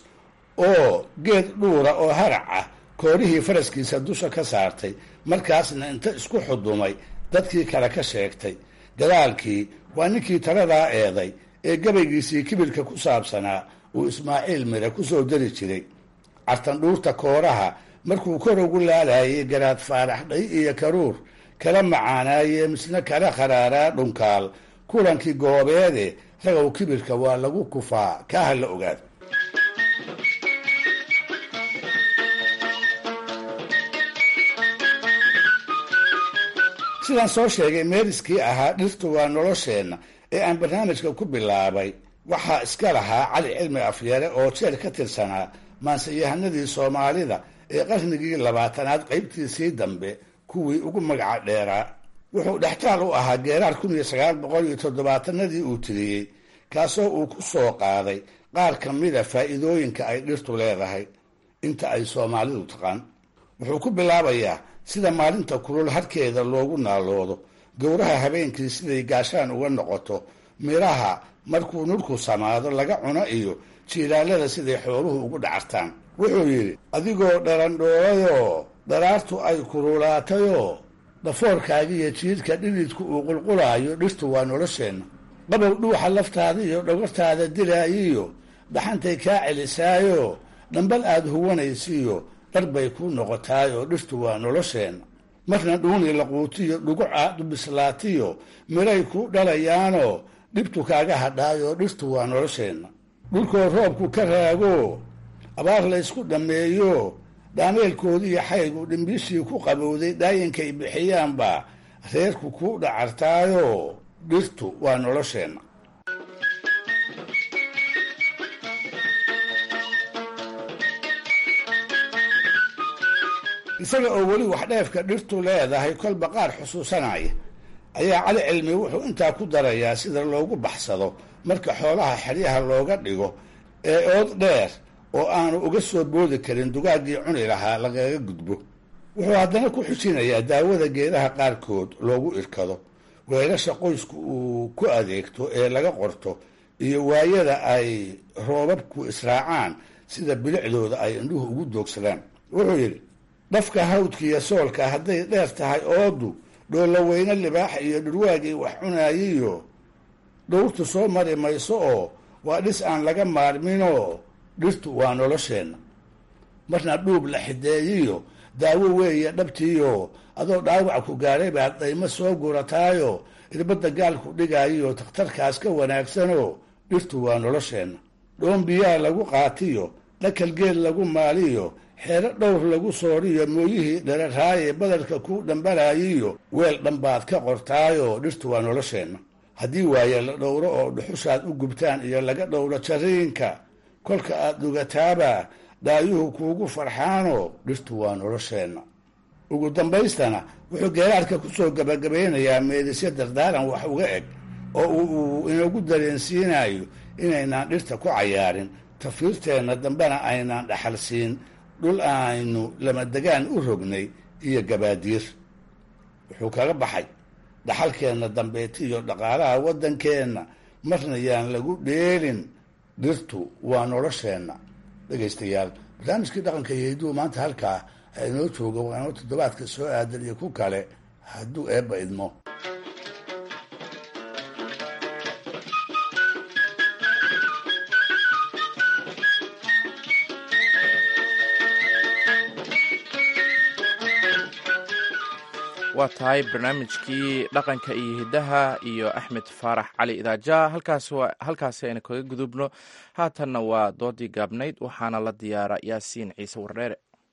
oo geed dhuura oo harac ah koorihii faraskiisa dusha ka saartay markaasna inta isku xudumay dadkii kale ka sheegtay gadaalkii waa ninkii taladaa eeday ee gabaygiisii kibirka ku saabsanaa uu ismaaciil mire ku soo dari jiray cartandhuurta kooraha markuu kor ugu laalayay garaad faarax dhay iyo karuur kala macaanaaye misna kala kharaaraa dhunkaal kulankii goobeede ragow kibirka waa lagu kufaa kaaha la ogaado sidaan soo sheegay meeriskii ahaa dhirtu waa nolosheenna ee aan barnaamijka ku bilaabay waxaa iska lahaa cali cilmi afyare oo jeer ka tirsanaa maanseyahanadii soomaalida ee qarnigii labaatanaad qaybtiisii dambe kuwii ugu magaca dheeraa wuxuu dhextaal u ahaa geeraar kun iyo sagaal boqol iyo toddobaatanadii uu tiriyey kaasoo uu ku soo qaaday qaar ka mida faa'iidooyinka ay dhirtu leedahay inta ay soomaalidu taqaan wuxuu ku bilaabayaa sida maalinta kulul harkeeda loogu naaloodo gowraha habeenkii siday gaashaan uga noqoto midhaha markuu nurku samaado laga cuno iyo jiilaalada siday xooluhu ugu dhacartaan wuxuu yidhi adigoo dharandhoorayoo dharaartu ay kululaatayoo dhafoorkaagiiyo jiidhka dhididku uu qulqulaayo dhirtu waa nolosheenna qabow dhuuxa laftaada iyo dhogortaada dilaayiyo dhaxantay kaa celisaayo dhambal aad huwanaysiiyo dhar bay kuu noqotaay oo dhirtu waa nolosheenna marna dhuuni laquutiyo dhuguc aad u bislaatiyo miray ku dhalayaanoo dhibtu kaaga hadhaayoo dhirtu waa nolosheenna dhulkoo roobku ka raago abaar laysku dhammeeyo dhaameelkoodiiyo xaygu dhimbiishii ku qabowday dhaayinkay bixiyaanba reerku ku dhacartaayo dhirtu waa nolosheenna isaga oo weli wax dheefka dhirtu leedahay kolba qaar xusuusanaya ayaa cali cilmi wuxuu intaa ku darayaa sida loogu baxsado marka xoolaha xeryaha looga dhigo ee ood dheer oo aanu uga soo boodi karin dugaaggii cuni lahaa lagaga gudbo wuxuu haddana ku xujinayaa daawada geedaha qaarkood loogu irkado weelasha qoysku uu ku adeegto ee laga qorto iyo waayada ay roobabku israacaan sida bilicdooda ay indhuhu ugu doogsadaan wuxuu yidhi dhafka hawdkiiyo soolka hadday dheer tahay oodu dhoolaweyne libaax iyo dhurwaagii wax cunaayiyo dhowrtu soo mari mayso oo waa dhis aan laga maarminoo dhirtu waa nolosheenna marna dhuub la xideeyiyo daawo weeye dhabtiiyo adoo dhaawac ku gaadhay baad daymo soo gurataayo irbadda gaalku dhigaayiyo takhtarkaas ka wanaagsanoo dhirtu waa nolosheenna dhoon biyaa lagu qaatiyo dhakal geel lagu maaliyo xeero dhowr lagu sooriyo mooyihii dhararaaye badarka ku dhambalaayiyo weel dhanbaad ka qortaayoo dhirtu waa nolosheenna haddii waaye la dhowro oo dhuxushaad u gubtaan iyo laga dhowro jariinka kolka aad dhugataaba dhaayuhu kuugu farxaanoo dhirtu waa nolosheenna ugu dambaystana wuxuu geeraarka ku soo gabagabaynayaa meedisyo dardaaran wax uga eg oo uu inagu dareensiinayo inaynaan dhirta ku cayaarin tafiirteenna dambena aynaan dhaxal siin dhul aynu lamadegaan u rognay iyo gabaadiir wuxuu kaga baxay dhaxalkeenna dambeeti iyo dhaqaalaha waddankeenna marna yaan lagu dheelin dhirtu waa nolosheenna dhegaystayaal barnaamijkii dhaqanka iyo hiduhu maanta halkaa inoo jooga waa inoo toddobaadka soo aadan iyo ku kale hadduu eebba idmo waa tahay barnaamijkii dhaqanka iyo hiddaha iyo axmed faarax cali idaaja halkaasi aynu kaga gudubno haatanna waa doodii gaabnayd waxaana la diyaara yaasiin ciise wardheere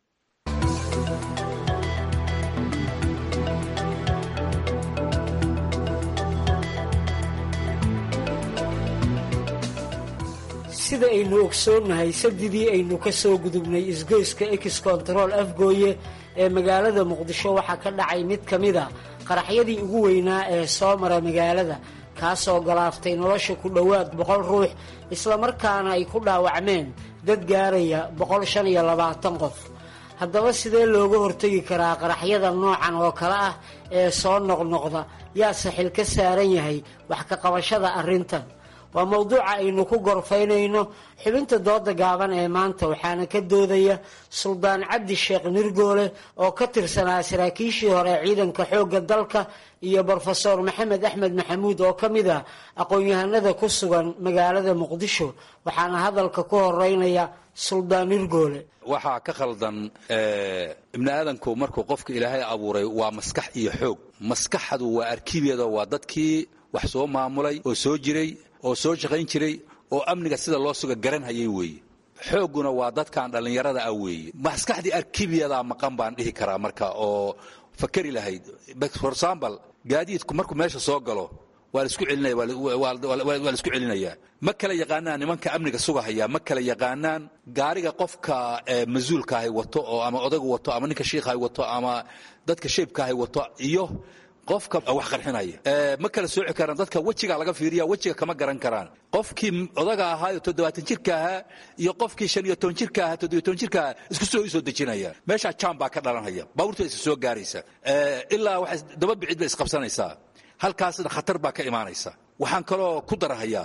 sida aynu ogsoonnahay sadidii aynu ka soo gudubnay isgoyska ex control afgooye ee magaalada muqdisho waxaa ka dhacay mid ka mid a qaraxyadii ugu weynaa ee soo mara magaalada kaasoo galaaftay nolosha ku dhowaad boqol ruux islamarkaana ay ku dhaawacmeen dad gaaraya boqol shan iyo labaatan qof haddaba sidee looga hortegi karaa qaraxyada noocan oo kale ah ee soo noqnoqda yaase xil ka saaran yahay wax ka qabashada arrintan waa mowduuca aynu ku gorfaynayno xubinta dooda gaaban ee maanta waxaana ka doodaya suldaan cabdi sheekh nirgoole oo ka tirsanaa saraakiishii hore ciidanka xoogga dalka iyo brofeor maxamed axmed maxamuud oo ka mid ah aqoon-yahanada ku sugan magaalada muqdisho waxaana hadalka ku horeynaya suldaan nirgoole waxaa ka khaldan ibni aadanku markuu qofka ilaahay abuuray waa maskax iyo xoog maskaxdu waa arkibeeda waa dadkii wax soo maamulay oo soo jiray oo soo shaqayn jiray oo amniga sida loo suga garanhayay weeye xoogguna waa dadkan dhallinyarada ah weeye maskaxdii arkibiyadaa maqan baan dhihi karaa marka oo fakari lahayd for example gaadiidku markuu meesha soo galo waa la isku celinaya waa la isku celinayaa ma kala yaqaanaan nimanka amniga sugahaya ma kala yaqaanaan gaariga qofka mas-uulkaahay wato oo ama odagu wato ama ninka shiikhahay wato ama dadka shaybkaahay wato iyo qofka wax qarxinaya ma kala sooci karaan dadka wejigaa laga fiiriya wejiga kama garan karaan qofkii odaga ahaayo toddobaatan jirka ahaa iyo qofkii shan iyo toban jirka ahaa toddobiyo toban jirka ahaa isku soo isoo dejinaya meeshaa jam baa ka dhalanaya baabuurta isa soo gaaraysa ilaa waxay daba bicid bay isqabsanaysaa halkaasna khatar baa ka imaanaysa waxaan kaloo ku darahayaa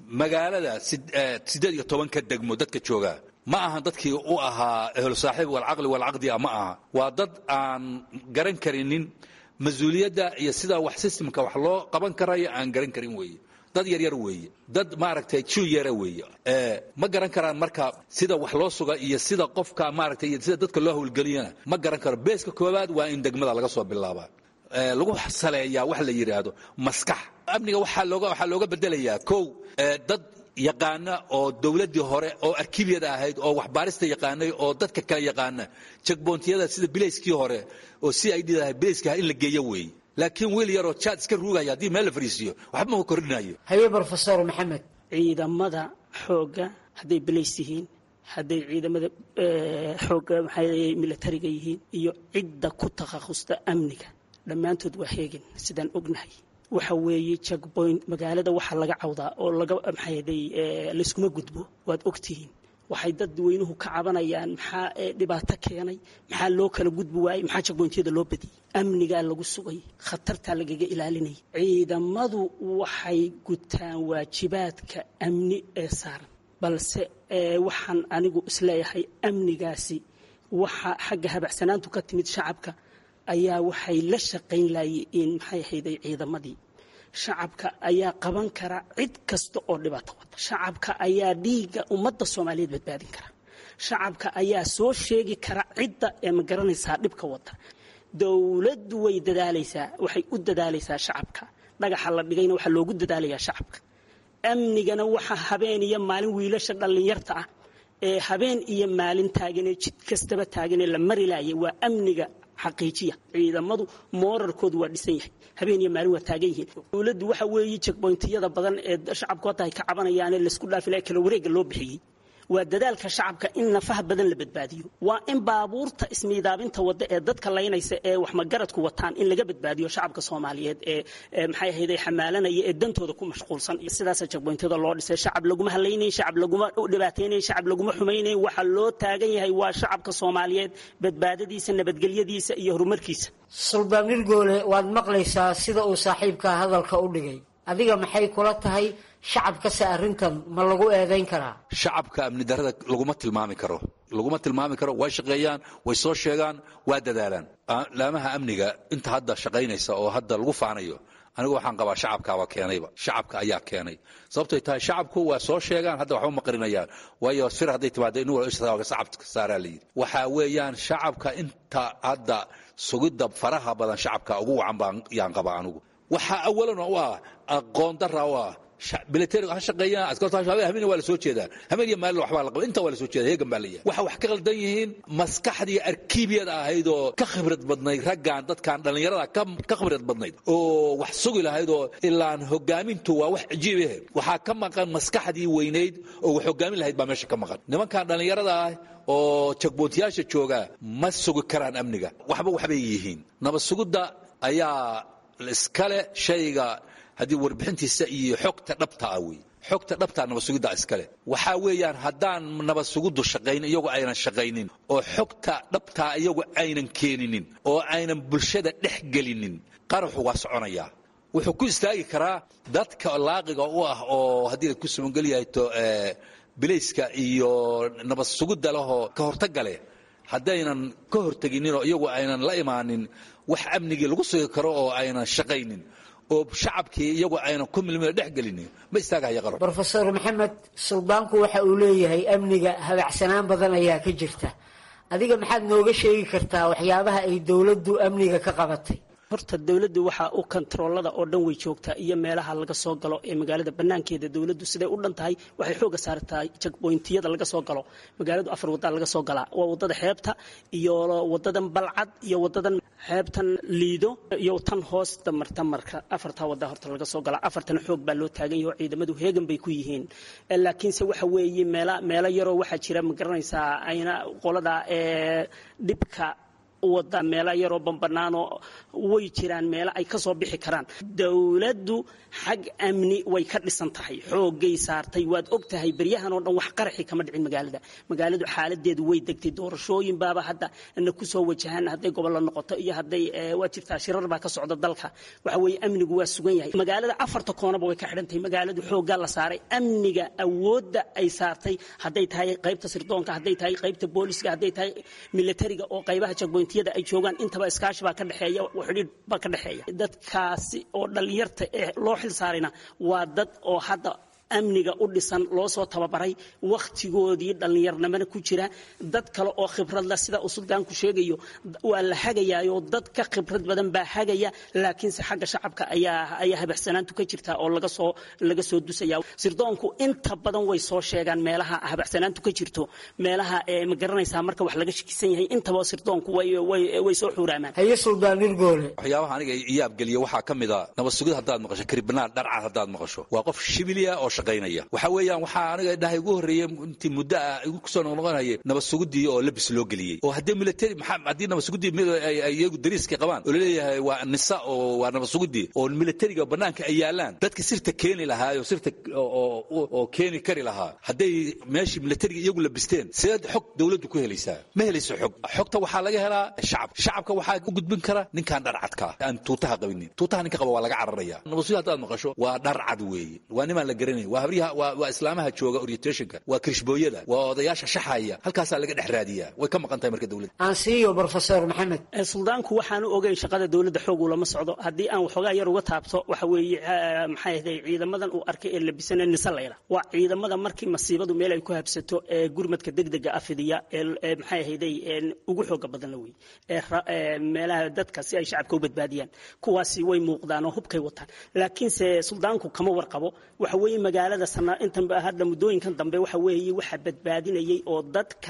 magaalada siddeed iyo tobanka degmo dadka jooga ma ahan dadkii u ahaa ehlu saaxiib walcaqli walcaqdia ma aha waa dad aan garan karinin mas-uuliyadda iyo sida wax systemka wax loo qaban karayo aan garan karin weeye dad yaryar weeye dad maaragtay jiw yara weeye ma garan karaan marka sida wax loo suga iyo sida qofka maaragtay iyo sida dadka loo howlgeliyana ma garan karo beeska koowaad waa in degmada laga soo bilaabaa lagu saleeyaa wax la yidhaahdo maskax amniga waxaa looga waxaa looga bedelayaa kow dad yaqaana oo dowladdii hore oo arkibiyada ahayd oo waxbaarista yaqaanay oo dadka kale yaqaana jagboontiyada sida bilayskii hore oo si ay dhidahay bilayska in la geeyo weeye laakiin wiil yaroo jaad iska ruugaya haddii meel la fariisiiyo waxba ma kordhinayo haye brofesor maxamed ciidamada xoogga hadday bilays yihiin hadday ciidamada xoogga maxaa militariga yihiin iyo cidda ku takhaqusta amniga dhammaantood waa heegin sidaan ognahay waxa weeye jagboint magaalada waxaa laga cawdaa oo laga maxaaday layskuma gudbo waad ogtihiin waxay dadweynuhu ka cabanayaan maxaa dhibaato keenay maxaa loo kala gudbi waayey maxaa jagboyntyada loo badiyey amnigaa lagu sugay khatartaa lagaga ilaalinayay ciidamadu waxay gutaan waajibaadka amni ee saaran balse waxaan anigu isleeyahay amnigaasi waxa xagga habacsanaantu ka timid shacabka ayaa waxay la shaqayn laayeen maxay ahayday ciidamadii shacabka ayaa qaban kara cid kasta oo dhibaato wata shacabka ayaa dhiigga ummadda soomaaliyeed badbaadin kara shacabka ayaa soo sheegi kara cidda ee ma garanaysaa dhibka wata dowladdu way dadaalaysaa waxay u dadaalaysaa shacabka dhagaxa la dhigayna waxaa loogu dadaalayaa shacabka amnigana waxa habeen iyo maalin wiilasha dhallinyarta ah ee habeen iyo maalin taaganee jid kastaba taaganee la mari laayay waa amniga xaqiijiya ciidamadu moorarkoodu waa dhisan yahay habeen iyo maalin waa taagan yihiin dowladdu waxa weeye jegboyntiyada badan ee shacabku hadda ay ka cabanayaane laysku dhaafilaa kala wareegga loo bixiyey waa dadaalka shacabka in nafaha badan la badbaadiyo waa in baabuurta ismiidaabinta wadda ee dadka laynaysa ee waxmagaradku wataan in laga badbaadiyo shacabka soomaaliyeed ee maxay ahayday xamaalanaya ee dantooda ku mashquulsan sidaasa jagboyntada loo dhisay shacab laguma hadlaynayn shacab laguma dhibaataynayn shacab laguma xumaynayn waxa loo taagan yahay waa shacabka soomaaliyeed badbaadadiisa nabadgelyadiisa iyo horumarkiisa suldaan nirgoole waad maqlaysaa sida uu saaxiibkaa hadalka u dhigay adiga maxay kula tahay shacabkase arrintan ma lagu eedayn karaa shacabka amni darada laguma tilmaami karo laguma tilmaami karo way shaqeeyaan way soo sheegaan waa dadaalaan laamaha amniga inta hadda shaqaynaysa oo hadda lagu faanayo anigu waxaan qabaa shacabkaabaa keenayba shacabka ayaa keenay sababtay tahay shacabku waa soo sheegaan hadda waxba ma qarinayaan waayo sir hadday timaado in shacabka saaraa la yidhi waxaa weeyaan shacabka inta hadda sugidda faraha badan shacabka ugu wacan baan yaan qabaa anigu waxaa awalan u ah aqoon dara u ah militariga ha shaqeeyaan askarta habeen waa la soo jeedaa habeen iyo maalin waxbaa la qaba inta waa la soo jeedaa heegan baa leeyahay waxa wax ka qaldan yihiin maskaxdii arkiibiyada ahayd oo ka khibrad badnayd raggan dadkan dhallinyarada ka khibrad badnayd oo wax sugi lahayd oo ilaan hogaamintu waa wax cajiib eh waxaa ka maqan maskaxdii weynayd oo wax hogaamin lahayd baa meesha ka maqan nimankan dhallinyarada ah oo jagboontiyaasha jooga ma sugi karaan amniga waxba waxbay yihiin nabad sugidda ayaa iskale shayga haddii warbixintiisa iyo xogta dhabta ah wey xogta dhabtaa nabad sugidda iskale waxaa weeyaan haddaan nabad sugiddu shaqayn iyagu aynan shaqaynin oo xogta dhabtaa iyagu aynan keeninin oo aynan bulshada dhex gelinin qaraxu waa soconayaa wuxuu ku istaagi karaa dadka laaqiga u ah oo haddii ku subangelyahay bilayska iyo nabad sugidda lehoo ka hortagga leh haddaynan ka hortegininoo iyagu aynan la imaanin wax amnigii lagu sugi karo oo aynan shaqaynin oo shacabkii iyagu aynan ku milmina dhex gelinin ma istaagahaya qaro brofesor maxamed suldaanku waxa uu leeyahay amniga habacsanaan badan ayaa ka jirta adiga maxaad nooga sheegi kartaa waxyaabaha ay dowladdu amniga ka qabatay horta dowladdu waxaa u kontaroolada oo dhan way joogtaa iyo meelaha laga soo galo ee magaalada banaankeeda dowladdu siday u dhan tahay waxay xooga saartaa jagboyntiyada laga soo galo magaaladu afar waddaa laga soo galaa waa wadada xeebta iyo wadadan balcad iyo wadadan xeebtan liido iyo tan hoosta marta marka afartaa waddaa horta laga soo galaa afartana xoog baa loo taagan yaho ciidamadu heegan bay ku yihiin laakiinse waxa weeye meela meelo yaroo waxaa jira ma garanaysaa ayna qolada ee dhibka u wadaa meelo yaroo banbanaanoo way jiraan meelo ay ka soo bixi karaan dowladdu xag amni way ka dhisan tahay xoogay saartay waad og tahay beryahan oo dhan wax qaraxi kama dhicin magaalada magaaladu xaaladeedu way degtay doorashooyin baaba hadda na ku soo wajahaan hadday gobollo noqoto iyo hadday waa jirtaa shirar baa ka socda dalka waxa weeye amnigu waa sugan yahay magaalada afarta koonaba way ka xidhan tahay magaaladu xooggaa la saaray amniga awoodda ay saartay hadday tahay qaybta sirdoonka hadday tahay qaybta booliska hadday tahay militariga oo qaybaha jagboyntiyada ay joogaan intaba iskaashi baa ka dhexeeya xidhiidh baa ka dhexeeya dadkaasi oo dhallinyarta ee loo xil saarayna waa dad oo hadda amniga u dhisan loo soo tababaray wakhtigoodii dhallinyarnimana ku jira dad kale oo khibrad leh sida uu suldaanku sheegayo waa la hagayaayoo dad ka khibrad badan baa hagaya laakiinse xagga shacabka ayaa ayaa habacsanaantu ka jirta oo laga soo laga soo dusaya sirdoonku inta badan way soo sheegaan meelaha habacsanaantu ka jirto meelaha ma garanaysaa marka wax laga shakisan yahay intaba sirdoonku way way way soo xuuraamaan haye suldaan nirgoole waxyaabaha aniga iyaab geliya waxaa ka mid a nabad sugid haddaad maqasho karibnaan dharcad haddaad maqasho waa qof shibiliya oo shaqaynaya waxa weeyaan waxaa aniga dhahay ugu horreeyey intii muddo ah igu kusoo noqnoqonayay nabad sugidii oo labis loo geliyey oo haddii military maxaa haddii nabad sugidii iyagu dariiskay qabaan oo laleeyahay waa nisa oo waa nabad sugidii oo militariga bannaanka ay yaalaan dadka sirta keeni lahaa oo sirta oo keeni kari lahaa hadday meeshii militariga iyagu labisteen sideed xog dowladdu ku helaysaa ma helayso xog xogta waxaa laga helaa shacab shacabka waxaa u gudbin kara ninkaan dharcadka aan tuutaha qabinin tuutaha ninka qaba waa laga cararaya nabad sugid haddaad maqasho waa dharcad weeye waa nimaan la garanayn waa habriyaha waa islaamaha jooga orientationka waa kirishbooyada waa odayaasha shaxaya halkaasaa laga dhex raadiyaa way ka maqan tahay marka dowladda aan siiyo professor maxamed suldaanku waxaanu ogeyn shaqada dowladda xoog uu lama socdo haddii aan waxoogaa yar uga taabto waxa weeye maxay ahday ciidamadan uu arkay ee labisana nisa layla waa ciidamada markii masiibadu meel ay ku habsato ee gurmadka degdega afidiya ee maxay ahayday ugu xooga badan la wey ee meelaha dadka si ay shacabka u badbaadiyaan kuwaasi way muuqdaan oo hubkay wataan laakiinse suldaanku kama warqabo waxa weeye magaalada intan hadda muddooyinkan dambe waxa weeye waxa badbaadinayay oo dadka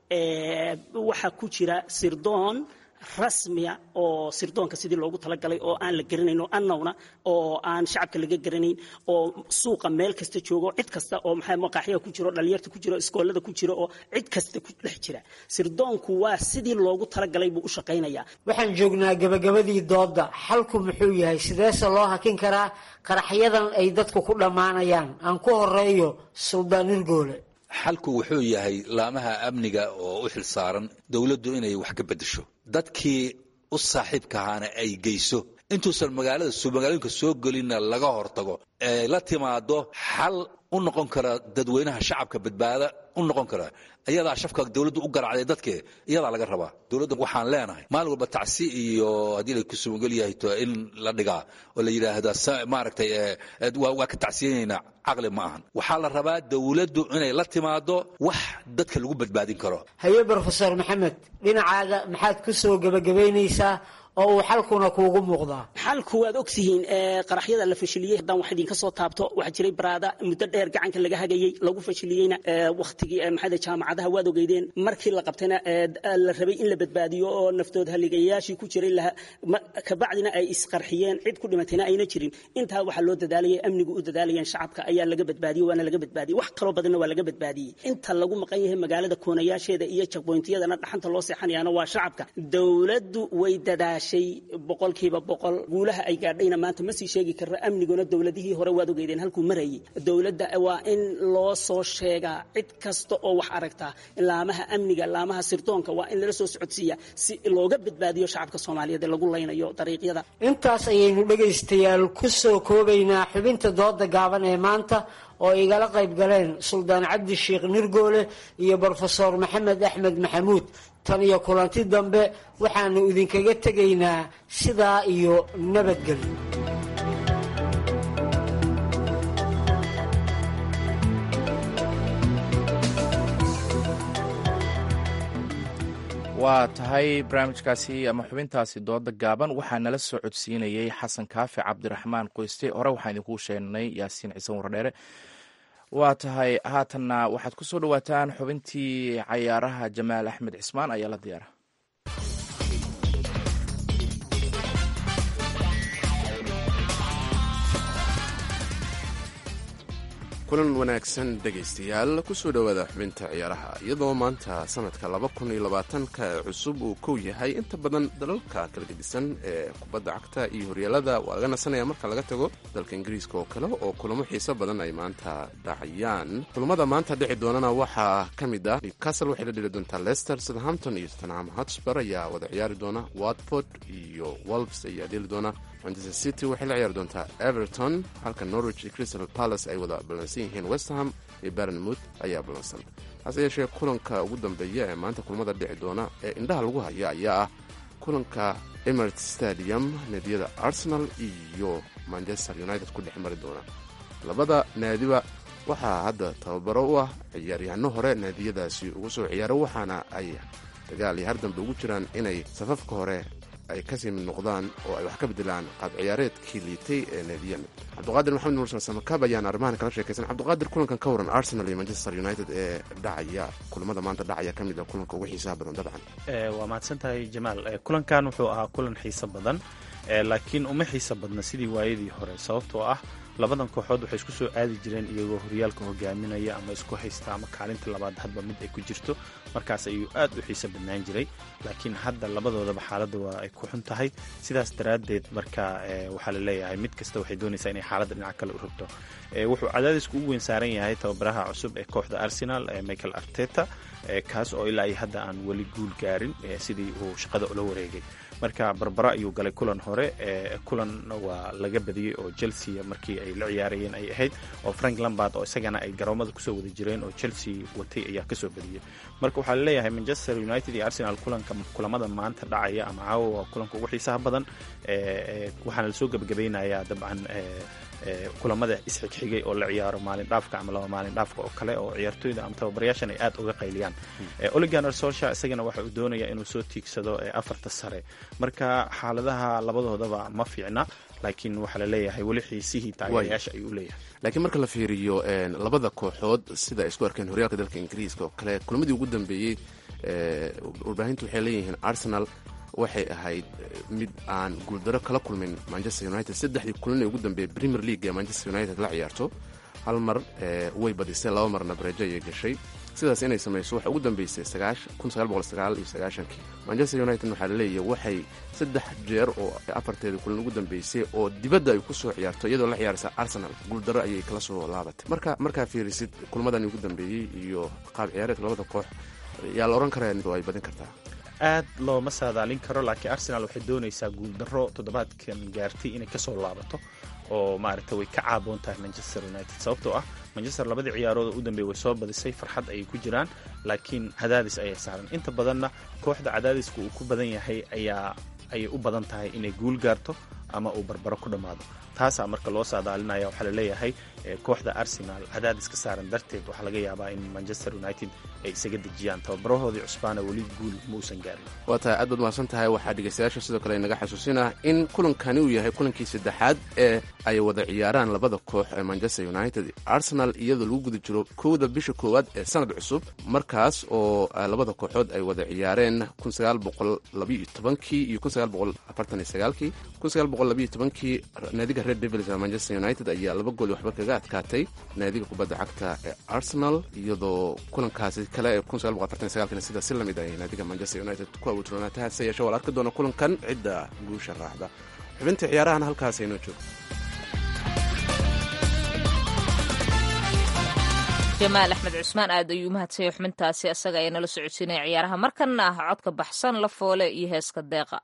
waxa ku jira sirdoon rasmiya oo sirdoonka sidii loogu talagalay oo aan la garanayn oo annowna oo aan shacabka laga garanayn oo suuqa meel kasta joogo cid kasta oo maxay maqaaxyaha ku jiro dhalinyarta ku jiro iskoolada ku jiro oo cid kasta ku dhex jira sirdoonku waa sidii loogu talagalay buu u shaqaynayaa waxaan joognaa gabagabadii doodda xalku muxuu yahay sideese loo hakin karaa qaraxyadan ay dadku ku dhammaanayaan aan ku horeeyo suldaan nirgoole xalku wuxuu yahay laamaha amniga oo u xil saaran dowladdu inay wax ka beddesho dadkii u saaxiibka ahaana ay geyso intuusan magaalada magaalooyinka soo gelinna laga hortago ee la timaado xal u noqon kara dadweynaha shacabka badbaada u noqon kara iyadaa shafka dowladdu u garacday dadkee iyadaa laga rabaa dowladda waxaan leenahay maalin walba tacsi iyo haddii la ku sumagel yahay to in la dhigaa oo la yidhaahda maaragtay waa ka tacsiyanaynaa caqli ma ahan waxaa la rabaa dowladdu inay la timaado wax dadka lagu badbaadin karo haye brofesor maxamed dhinacaaga maxaad ku soo gebagabaynaysaa oo uu xalkuna kuugu muuqdaa xalku waad ogtihiin qaraxyada la fashiliyey haddaan wax idinka soo taabto waxaa jiray baraada muddo dheer gacanka laga hagayey lagu fashiliyeyna wakhtigii maxayda jaamacadaha waad ogeydeen markii la qabtayna la rabay in la badbaadiyo oo naftood haligayaashii ku jiray kabacdina ay isqarxiyeen cid ku dhimatayna ayna jirin intaa waxaa loo dadaalayay amnigu u dadaalayeen shacabka ayaa laga badbaadiyey waana laga badbaadiyey wax kaloo badanna waa laga badbaadiyey inta lagu maqan yahay magaalada koonayaasheeda iyo jagboyntiyadana dhaxanta loo seexanayaana waa shacabka dowladdu way dadaashay boqolkiiba boqol guulaha ay gaadhayna maanta ma sii sheegi karra amniguna dowladihii hore waad ogeydeen halkuu marayay dowladda waa in loo soo sheegaa cid kasta oo wax aragtaa laamaha amniga laamaha sirdoonka waa in lala soo socodsiiya si looga badbaadiyo shacabka soomaaliyeed ee lagu laynayo dariiqyada intaas ayaynu dhegaystayaal ku soo koobaynaa xubinta dooda gaaban ee maanta oo igala qayb galeen suldaan cabdi sheekh nirgoole iyo brofesor maxamed axmed maxamuud tan iyo kulanti dambe waxaanu idinkaga tegaynaa sidaa iyo nabadgelyo waa tahay barnaamijkaasi ama xubintaasi dooda gaaban waxaa nala soo codsiinayey xasan kaafi cabdiraxmaan qoyste hore waxaan idinkuu sheegnay yaasiin ciise wardheere waa tahay haatanna waxaad ku soo dhowaataan xubintii cayaaraha jamaal axmed cismaan ayaa la diyaara kulan wanaagsan dhegaystayaal kusoo dhowaada xubinta ciyaaraha iyadoo maanta sanadka laba kun iyo labaatanka ee cusub uu kow yahay inta badan dalalka kala gedisan ee kubadda cagta iyo horyaalada waa laga nasanaya marka laga tago dalka ingiriiska oo kale oo kulamo xiiso badan ay maanta dhacayaan kulamada maanta dhici doonana waxaa ka mid ah newcastle waxay la dheli doontaa leicester southampton iyo tottenham hotspur ayaa wada ciyaari doona watford iyo wolves ayaa dheli doona manchester city waxay la ciyaari doontaa everton halka norwich iyo crystal palace ay wada ballansan yihiin westham iyo barnmouth ayaa ballansan hase yeeshee kulanka ugu dambeeya ee maanta kulamada dhici doona ee indhaha lagu haya ayaa ah kulanka emirates stadium naadiyada arsenal iyo manchester united ku dhex mari doona labada naadiba waxaa hadda tababaro u ah ciyaaryahano hore naadiyadaasi ugu soo ciyaaro waxaana ay dagaal iyo har dambe ugu jiraan inay safafka hore ay kasii mid noqdaan oo ay wax ka bedelaan qaab ciyaareedkii liitay ee naadiyan cabdiqaadir maxamed mursal samakab ayaan arrimahan kala sheekaysan cabdiqaadir kulankan ka waran arsenal iyo manchester united ee dhacaya kulamada maanta dhacaya ka mid a kulanka ugu xiisaha badan dabcan waa mahadsan tahay jamaal kulankan wuxuu ahaa kulan xiiso badan laakiin uma xiiso badna sidii waayadii hore sababtoo ah labadan kooxood waxay isku soo aadi jireen iyagoo horyaalka hogaaminaya ama isku haysta ama kaalinta labaad hadba mid ay ku jirto markaas ayuu aad u xiiso badnaan jiray laakiin hadda labadoodaba xaaladda waa ay ku xun tahay sidaas daraaddeed marka waxaa la leeyahay mid kasta waxay doonaysaa inay xaaladda dhinac kale u rogto wuxuu cadaadisku ugu weyn saaran yahay tababaraha cusub ee kooxda arsenal michael arteta kaas oo ilaa iyo hadda aan weli guul gaarin sidii uu shaqada ula wareegay marka barbara ayuu galay kulan hore kulan waa laga badiyey oo chelsea markii ay la ciyaarayeen ay ahayd oo frank lambard oo isagana ay garoomada kusoo wada jireen oo chelsea watay ayaa kasoo badiyey marka waxaa laleeyahay manchester united iyo arsenal kulanka kulamada maanta dhacaya ama caawa waa kulanka ugu xiisaha badan waxaana lasoo gebagabaynayaa dabcan kulamada isxigxigay oo la ciyaaro maalin dhaafka ama laba maalin dhaafka oo kale oo ciyaartooyda ama tababarayaashan ay aad uga qayliyaan oliganer solsha isagana waxa uu doonaya inuu soo tiigsado afarta sare marka xaaladaha labadoodaba ma fiicna laakiin waxaa la leeyahay weli xiisihii taageerayaasha ayuu leeyahay laakiin marka la fiiriyo labada kooxood sida ay isku arkeen horyaalka dalka ingiriiska oo kale kulamadii ugu dambeeyey warbaahintu waxay leeyihiin arsenal waxay ahayd mid aan guuldaro kala kulmin manchester united saddexdii kulan ee ugu dambeeyey premier league ee manchester united la ciyaarto hal mar way badisay laba marna bareejo ayay gashay sidaas inay samayso waxay ugu dambeysay manchester united waxaa laleeyahay waxay saddex jeer oo afarteeda kulan ugu dambeysay oo dibadda ay ku soo ciyaarto iyadoo la ciyaaraysa arsenal guuldaro ayay kala soo laabatay marka markaa fiirisid kulmadani ugu dambeeyey iyo qaab ciyaareedka labada koox yaa la odhan karaa ay badin kartaa aad looma saadaalin karo laakiin arsenal waxay doonaysaa guuldaro toddobaadkan gaartay inay kasoo laabato oo maaragta way ka caaboon tahay manchester united sababtoo ah manchester labadii ciyaarood oo u dambeeyay way soo badisay farxad ayay ku jiraan laakiin cadaadis ayay saaran inta badanna kooxda cadaadiska uu ku badan yahay ayaa ayay u badan tahay inay guul gaarto ama uu barbaro ku dhammaado taasaa marka loo saadaalinaya waxaa laleeyahay kooxda arsenal cadaadis ka saaran darteed waxaa laga yaabaa in manchester united ay isaga dejiyaan tababarahoodii cusbaana weli guul mausan gaarin waa tahay aad baad mahadsan tahay waxaa dhegaystayaasha sidoo kale inaga xasuusinah in kulankani uu yahay kulankii saddexaad ee ay wada ciyaaraan labada koox ee manchester united arsenal iyadoo lagu guda jiro kowda bisha koowaad ee sanad cusub markaas oo labada kooxood ay wada ciyaareen kii iyo kii naadiga red devils ee manchester united ayaa laba gool waxba kaga adkaatay naadiga kubadda cagta ee arsenal iyadoo kulankaasi kale ee sida si lamid ay naadiga manchester united ku awuutronaatay hase yeeshe waa la arki doona kulankan cidda guusha raacda xubinta ciyaarahana halkaas aynoo joogo jamaal axmed cusmaan aad ayuu umahadsanya xubintaasi asaga ayaa nala socodsiinaya ciyaaraha markana ah codka baxsan la foole iyo heeska deeqa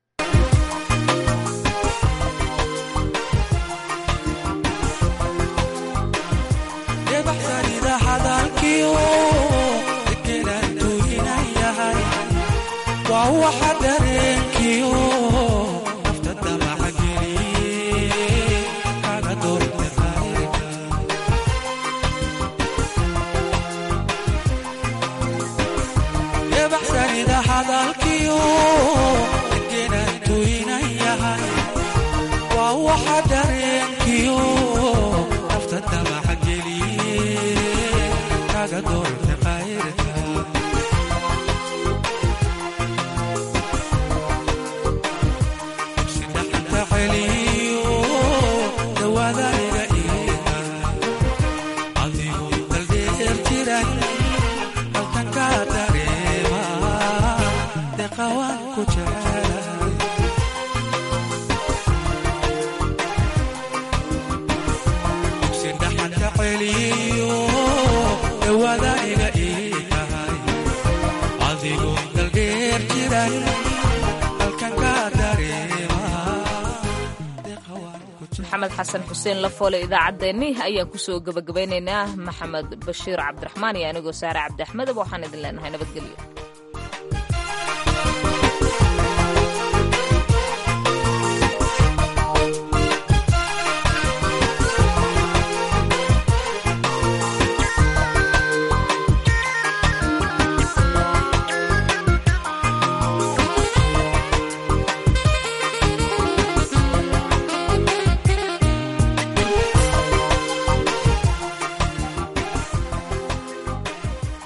waa waxa dareenkiyo nafta damaca geliye kaga doorte qayrka ebaxsanida hadalkiyo degenaan tuynan yahay waa waxa dareenkiyo nafta damaca geliye kaga door maxamed xasan xuseen lafoole idaacaddeenni ayaan kusoo gebagabaynaynaa maxamed bashiir cabdiraxmaan iyo anigoo saare cabdi axmedaba waxaan idin leenahay nabadgelyo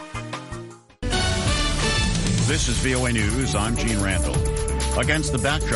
This is VOA News. I'm Gene Randall. Against the backdrop